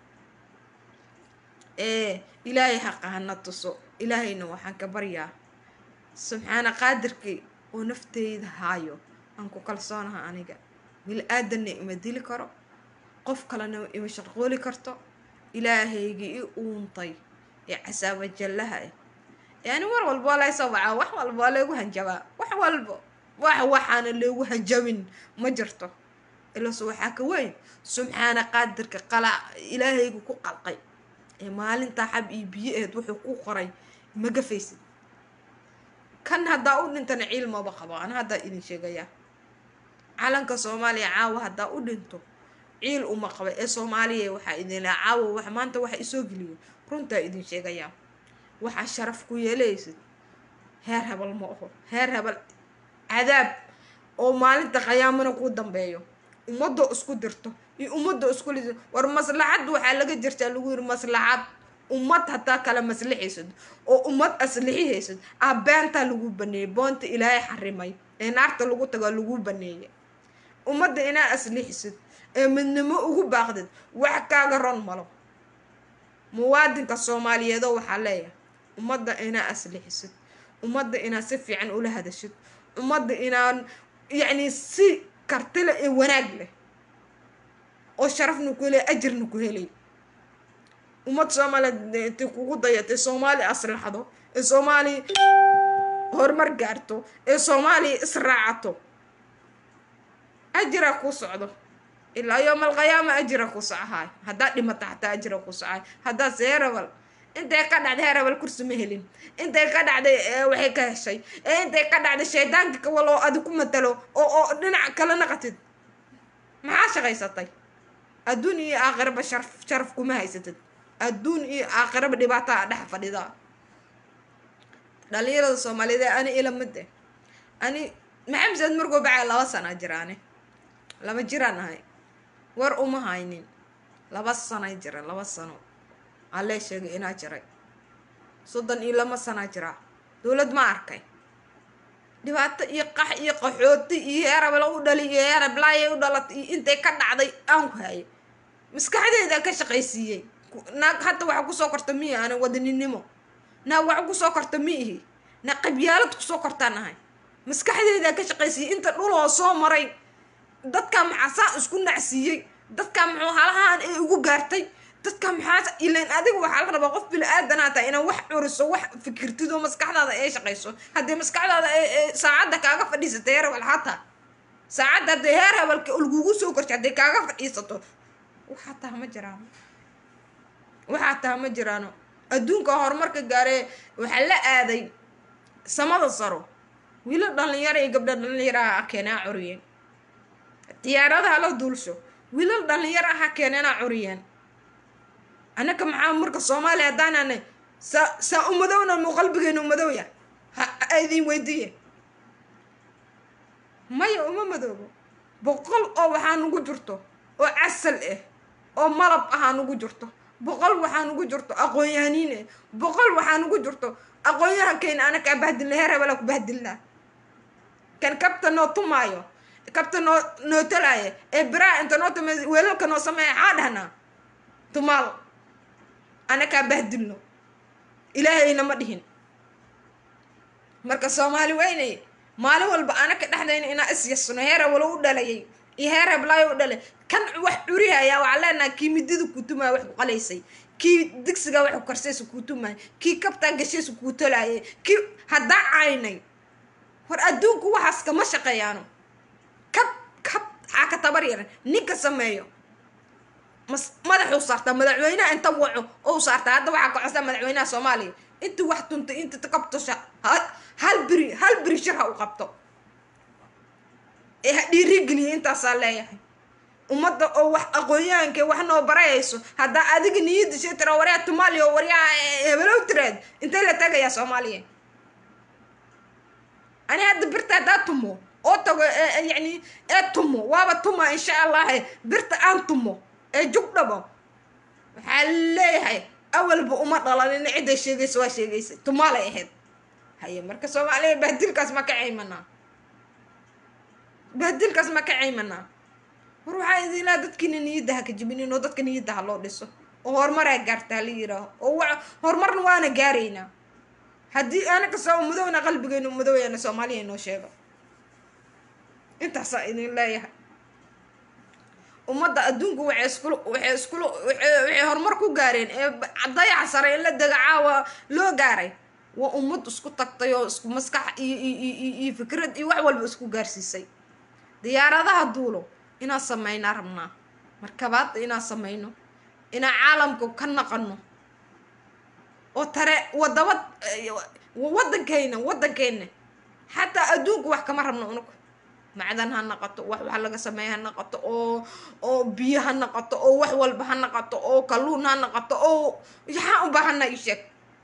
ee ilaahay xaqa hana tuso ilaahayna waxaan ka baryaa subxaana qaadirkii oo nafteyda haayo aan ku kalsoonaha aniga bil aadanna ima dili karo qof kalena ima sharqooli karto ilaahaygii i uuntay ee casaaba jallaha ah yani war walba waa laysoo wacaa wax walba waa laygu hanjabaa wax walba wax waxaana laygu hanjabin ma jirto ilaso waxaa ka weyn subxaana qaadirka qala ilaahaygu ku qalqay ee maalintaa xab iyo biyo aheed wuxuu ku qoray ma gafaysid kan haddaa u dhintana ciil maba qabo ana haddaa idin sheegayaa calanka soomaaliya caawa haddaa u dhinto ciil uma qaba ee soomaaliya waxaa idin laa caawa wax maanta waxa isoo geliyo runtaa idin sheegayaa waxaa sharaf ku yeelaysid heer hebel ma aho heer hebel cadaab oo maalinta qayaamana ku dambeeyo ummadoo isku dirto iyo ummadoo isku liso war maslaxad waxaa laga jirtaa lagu yiri maslaxad ummad hataa kala maslixaysad oo ummad aslixihaysid ah beentaa lagu baneeyey boonta ilaahay xarimay ee naarta lagu tago lagu baneeyay ummadda inaa aslixisid ee midnimo ugu baaqdid wax kaaga ron malo muwaadinka soomaaliyeedoo waxaa leeyahay ummadda inaa aslixisid ummadda inaa si fiican ula hadashid ummadda inaan yacni si kartile ee wanaag leh oo sharafna ku helay ajirna ku helay ummad soomaaliyeed intay kugu dayatay soomaali aslaxdo ee soomaali horumar gaarto ee soomaaliya israacato ajira ku socdo ilaa yooma alqiyaama ajira ku socahay haddaad dhimata xataa ajira ku socahay haddaad heerabal intay ka dhacday heerabal kursi ma helin intay ka dhacday waxay ka heshay ee intay ka dhacday shaydaanka kawal oo adi ku matalo oo oo dhinac kala naqatid maxaa shaqaysatay adduun iyo aakhiraba sharaf sharaf kuma haysatid adduun iyo aakhiraba dhibaataa dhex fadhida dhalinyarada soomaaliyeed ee ani ila mid eh ani maxamed markuu bacay laba sana jiraane laba jiraan ahay war uma haynin laba sanay jira laba sano allee sheegay inaa jiray soddon iyo lama sanaa jiraa dowlad ma arkay dhibaato iyo qax iyo qaxooti iyo heerabla u dhali iyo heerablaaye u dhalatay iyo intay ka dhacday aan ku hayay maskaxdeeda ka shaqaysiiyey naag hadda waxa kusoo korta miyi ana wadaninimo naag waxa kusoo korta mi ihi na qabyaalad kusoo kortaan ahay maskaxdeedaa ka shaqaysiiyey inta dhuloo soo maray dadka maxaa saa isku nacsiiyey dadka muxuu halahaan ay ugu gaartay dadka maxaa ilan adiga waxaa la rabaa qof bili aadanaa tahay inaad wax curiso wax fikirtid oo maskaxdaada ay shaqayso haddii maskaxdaada saacadda kaaga fadhiisatay heer hebel hataa saacadda haddii heer hebelka lagugu soo kortay hadday kaaga fadhiisato waxaa taha ma jiraano waxaa taha ma jiraano adduunka horumarka gaaree waxaa la aaday samada saro wiilo dhalinyaro iyo gabdho dhalinyaraha keenaa curiyeen diyaaradaha la duulsho wiilal dhalinyaro aha keeneenaa curiyeen annaka maxaa marka soomaaliya haddaanane saa saa umadowna mu qalbigeena umadowya ha idin weydiiye maya uma madoobo boqol oo waxaa nugu jirto oo casal ah oo malab ahaa nugu jirto boqol waxaa nugu jirto aqoon-yahaniin ah boqol waxaa nugu jirto aqoon-yahankeyna ana kaa bahdilna heer hebelaa ku bahdilnaa kan kabta noo tumaayo kabta noo noo talaaya ee biraa inta noo tuma weelalka noo sameeya xaa dhahnaa tumaal ana kaa bahdilno ilaahayna ma dhihin marka soomaali weynay maalin walba anaka dhexdayna inaa is yasno heera walo u dhalayay iyo heer heblaayo u dhale kan wax curihaya waxaa leenahay kii midida kuutumaya wax ku qalaysay kii digsiga wax ku karsaysa kuutumaya kii kabtaa gashaysa kuu tolaayay kii haddaa caynay war adduunku waxaas kama shaqeeyaano kab kab xaa ka tabar yaran ninka sameeyo mas madaxuu saartaa madaxweynaha inta waco ou saartaa hadda waxaa ka codsaa madaxweynaha soomaaliya intii wax tuntay inta kabtosha hal beri hal beri shir ha u qabto ee ha dhiirigeliya intaasaa leeyahay ummadda oo wax aqoonyahanka wax noo barayayso haddaa adiga niyadda shay tira waryaa tumaaliya oo waryaa hebelow tiraad intay la tagayaa soomaaliya ani hadda birta haddaa tumo oo tago yacni ee tumo waaba tuma insha allahe birta aan tumo ee jug dhabo waxaa leeyahay awalba uma dhalanina cidday sheegaysa waa sheegaysa tumaalay ahayd haye marka soomaaliya bahdilkaas ma ka caymanaa bahdilkaas ma ka caymanaa war waxaa idin laha dadkiina niyadda ha ka jibinin oo dadka niyadda ha loo dhiso oo horumaraa gaarta hala yiraaho oo wa horumarna waana gaaraynaa haddii anaka soo madowna qalbigeynu madowyaana soomaaliya inoo sheego intaasaa idin leeyahay ummadda adduunku waxay iskula waxay iskula waxay horumar ku gaareen ee dayaca sare in la dega caawa loo gaaray waa ummad isku tagtay oo isku maskax iyo iyo iyo fikrad iyo wax walba isku gaarsiisay diyaaradaha duulo inaan sameynaa rabnaa markabaadda inaan sameyno inaan caalamka ka naqano oo tare wadaba waddankeyna waddankeyna xataa adduunku wax kama rabno unugu macdan ha naqato wax wax laga sameeya ha naqato oo oo biyo ha naqato oo wax walba ha naqato oo kalluun ha naqato oo yaxaan u baahana i sheeg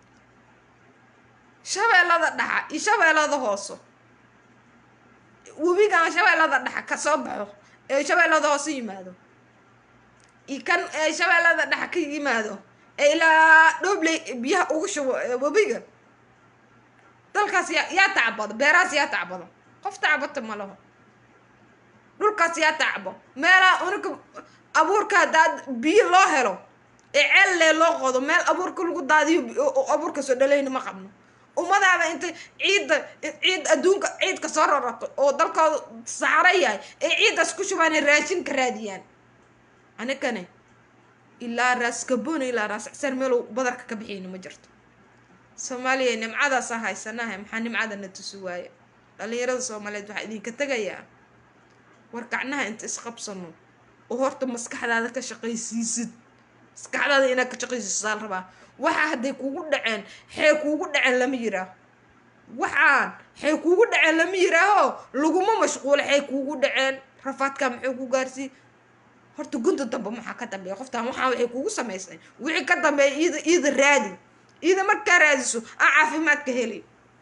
shabeellada dhaxa iyo shabeellada hooso webigan shabeellada dhaxa ka soo baxo ee shabeellada hoose yimaado iyo kan ee shabeellada dhaxa ka yimaado ee ilaa dhoobley biyaha ugu shubo webiga dalkaas yaa yaa tacbado beerahaas yaa tacbado qof tacbata ma laho dhulkaas yaa tacbo meelaha unika abuurka haddaad biyo loo helo ee ceellee loo qodo meel abuurka lagu daadiyo abuurka soo dhalayna ma qabno ummadaada intay ciidda ciid adduunka ciidka soo rarato oo dalkooda saxaro yahay ee ciiddaas ku shubaanay raashin ka raadiyaan anikane ilaa raas gaboona ilaa raas cisar meelow badarka ka bixiyna ma jirto soomaaliya nimcadaasaa haysanaha maxaa nimcadana tusi waaye dhalinyarada soomaaliyeed waxaa idinka tegayaa war gacnaha inta isqabsano oo horta maskaxdaada ka shaqaysiisid maskaxdaada inaad ka shaqaysiisaa la rabaa waxaa hadday kugu dhaceen xee kuugu dhaceen lama yiraaho waxaan xee kuugu dhaceen lama yiraaho laguma mashquulo xee kuugu dhaceen rafaadkaa maxay ku gaarsii horta gunta dambe maxaa ka dambeeya qoftaan waxaa waxay kugu samaysay wixii ka dambeeya iida iida raadi iida markaa raadiso aan caafimaadka heli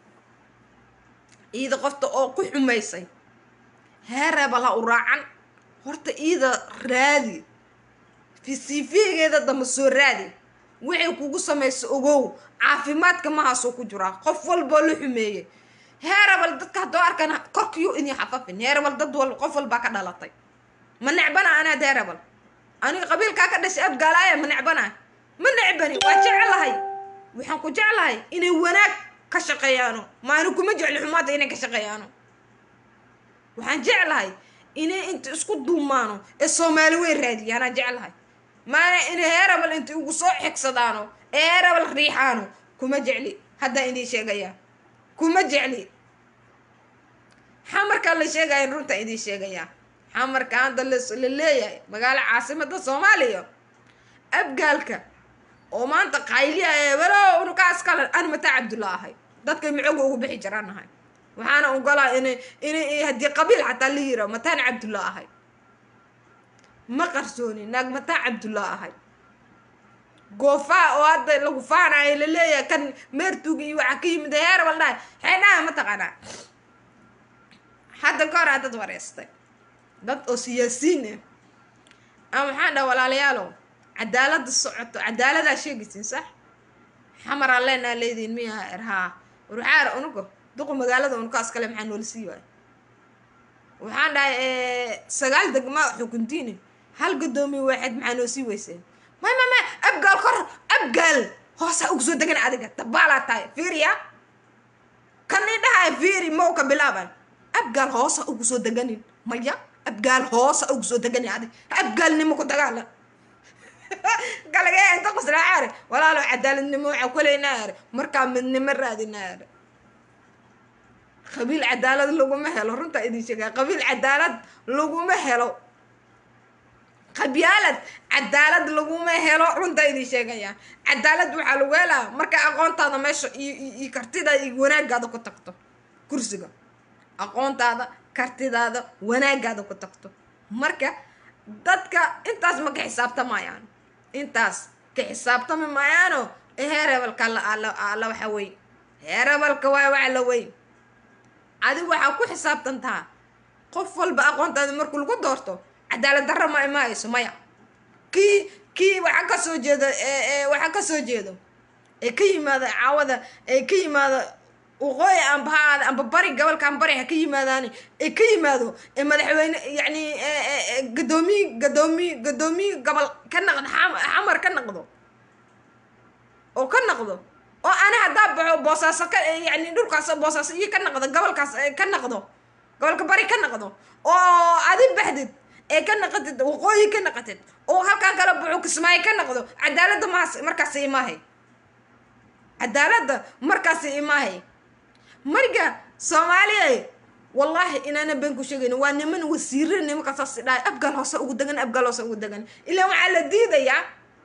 iida qofta oo ku xumaysay heereebala u raacan horta iida raadi fisiifigeeda dambe soo raadi waxay kugu samaysa ogow caafimaadka mahaasoo ku jiraa qof walboo la xumeeyey heerebal dadka haddoo arkan korkiyo idin xafafin heerebal dad wal qof walbaa ka dhalatay ma necbana anaad heerebal aniga qabiilkaa ka dhashay abgaalaaya ma necbana ma necbani waa jeclahay waxaan ku jeclahay inay wanaag ka shaqeeyaano maani kuma jecli xumaada inay ka shaqeeyaano waxaan jeclahay inay inta isku duumaano ee soomaali weyn raadiyaanaan jeclahay maana inay heerabal inta igu soo xigsadaano ee heerabal riixaano kuma jecli haddaan idiin sheegayaa kuma jecli xamarkaa la sheegaya runtaan idiin sheegayaa xamarka hadda la leeyahay magaalo caasimada soomaaliya abgaalka oo maanta qayliya eebelo unukaas kale an mataa cabdulla ahay dadkay micooga ugu bixi jiraan ahay waxaana ogolaa inay inay haddii qabiil xataa la yira mataan cabdulla ahay ma qarsooni naag mataan cabdulla ahay goofaa oo hadda lagu faanayo laleeyahay kan meertuuga iyo waxaa ka yimid heerbal dhahay xeedhaha ma taqaanaa hadda ka horaa dad wareystay dad oo siyaasiin ah ama maxaan dhaha walaalayaalow cadaalada socoto cadaaladaa sheegaysiin sax xamaraa leenaa leediin miyaha erhaa warwaxaar unuga duqu magaalada unukaas kale maxaa noola sii waay waxaan dhahay sagaal degma xukuntiini hal gadoomiye waaxid maxaa noo sii weyseen may may may abgaal kor abgaal hoosaa ugu soo degan adiga dabaalaa tahay fiiriya kan i dhahay fiiri mawka bilaabay abgaal hoosa ugu soo deganin maya abgaal hoosa ugu soo degani adi abgaalnimo ku dagaalan galagee inta qoslaacaare walaalo cadaaladnimo waxaa kulaynaa are markaa midnimo raadinaa are qabiil cadaalad laguma helo runtaa idin sheegaa qabiil cadaalad laguma helo qabyaalad cadaalad laguma helo runtaa idin sheegaya cadaalad waxaa lagu helaa marka aqoontaada meesha iyo kartidaada iyo wanaagaada ku tagto kursiga aqoontaada kartidaada wanaagaada ku tagto marka dadka intaas ma ka xisaabtamayaan intaas ka xisaabtami maayaano heerebalka la waxa weyn heerebalka waa waxa la weyn adigu waxaa ku xisaabtantaa qof walba aqoontaada markuu lagu doorto cadaalad darra ma imaayso maya kii kii waxaa kasoo jeeda waxaa kasoo jeedo ee ka yimaada caawada ee ka yimaada waqooyi amba ha aada amba bari gobolkan bari ha ka yimaadaani ee ka yimaado ee madaxweyne yacni gadoomiyi gadoomiyi gadoomiyi gobol ka naqdo xamar ka naqdo oo ka naqdo oo ani haddaa baxo boosaaso ka yani dhulkaas boosaaso iyo ka naqdo gobolkaas ka naqdo gobolka bari ka naqdo oo adi baxdid ee ka naqatid waqooyi ka naqatid oo halkaan kala baxo kismaayo ka naqdo cadaaladda maas markaasi imaahay cadaaladda markaasi imaahay marka soomaaliya wallaahi inaana been ku sheegayno waa niman wasiire nimankasaas dhahay abgaal hoose ugu degan abgaal hoose ugu degan ilaa waxaa la diidayaa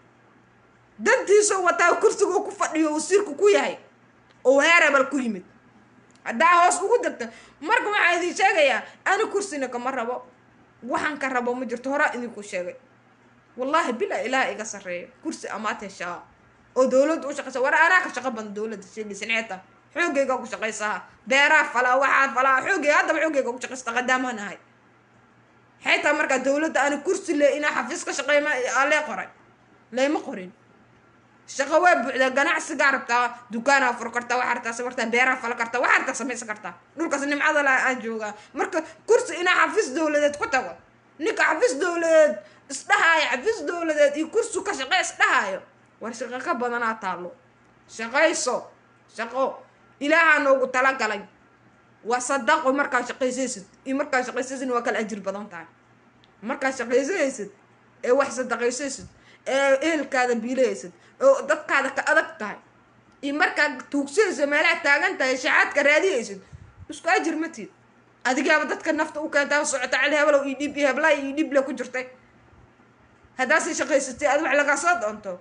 dantiisoo wataa kursigoo ku fadhiyo wasiirku ku yahay oo heerebal ku yimid haddaa hoos ugu degta marka waxaa idin sheegayaa ani kursina kama rabo waxaan ka rabo ma jirto horaa idinku sheegay wallaahi bilaa ilaah iga sarreeya kursi amaad heshaa oo dowladda u shaqaysa war anaa ka shaqo badan dowladda sheegaysa neeta xoogaygaa ku shaqaysaa beeraa falaa waxaa falaa xoogay haddaba xoogayga ku shaqaysta qadaamaan ahay xitaa markaa dowladda ani kursi le inaa xafiis ka shaqeeyma alee qoray layma qorin shaqo waa buuxdaa ganacsigaa rabtaa dukaanaa fur kartaa waxaa rabtaa sabartaa beeraa fala kartaa waxaa rabtaa samaysan kartaa dhulkaas nimcada la aan joogaa marka kursi inaa xafiis dowladeed ku tago ninka xafiis dowladeed isdhahaayo xafiis dowladeed iyo kursi ka shaqee isdhahaayo war shaqo ka badanaa taallo shaqayso shaqo ilaahaa noogu talagalay waa sadaqo markaa shaqaysaysid iyo markaa shaqaysaysid waa kala ajir badan tahay markaa shaqaysaysid ee wax sadaqaysaysid ee ehelkaada biilaysid oo dadkaada ka adag tahay iyo markaa tuugsanaysa meelaha taagan tahay shaxaadka raadiyaysid isku ajir matid adigaaba dadka nafta u keentaa socota cali heblow iyo dhib iyo heblaay iyo dhible ku jirtay haddaasi shaqaysatay aad wax lagaa soo doonto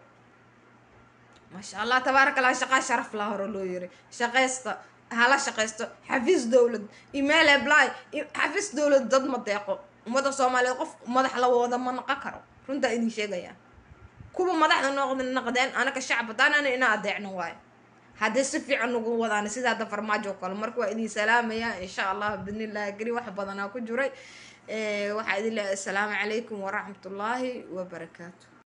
maasha allah tabaaraka allah shaqaa sharaf laa hore loo yiri shaqaysta hala shaqaysto xafiis dowlad email apply xafiis dowlad dad ma deeqo ummadda soomaaliyeed qof madax la wada ma naqon karo runtaa idin sheegaya kuwa madaxda noqd naqdeen anaka shacab hadaanana ina adeecno waayo haddii si fiican ugu wadaan sida hadda farmaajo kale marka waa idin salaamaya insha allah bidnillahi geli wax badanaa ku jiray waxaa idin leeyahay assalaamu calaykum waraxmatullaahi wabarakaatu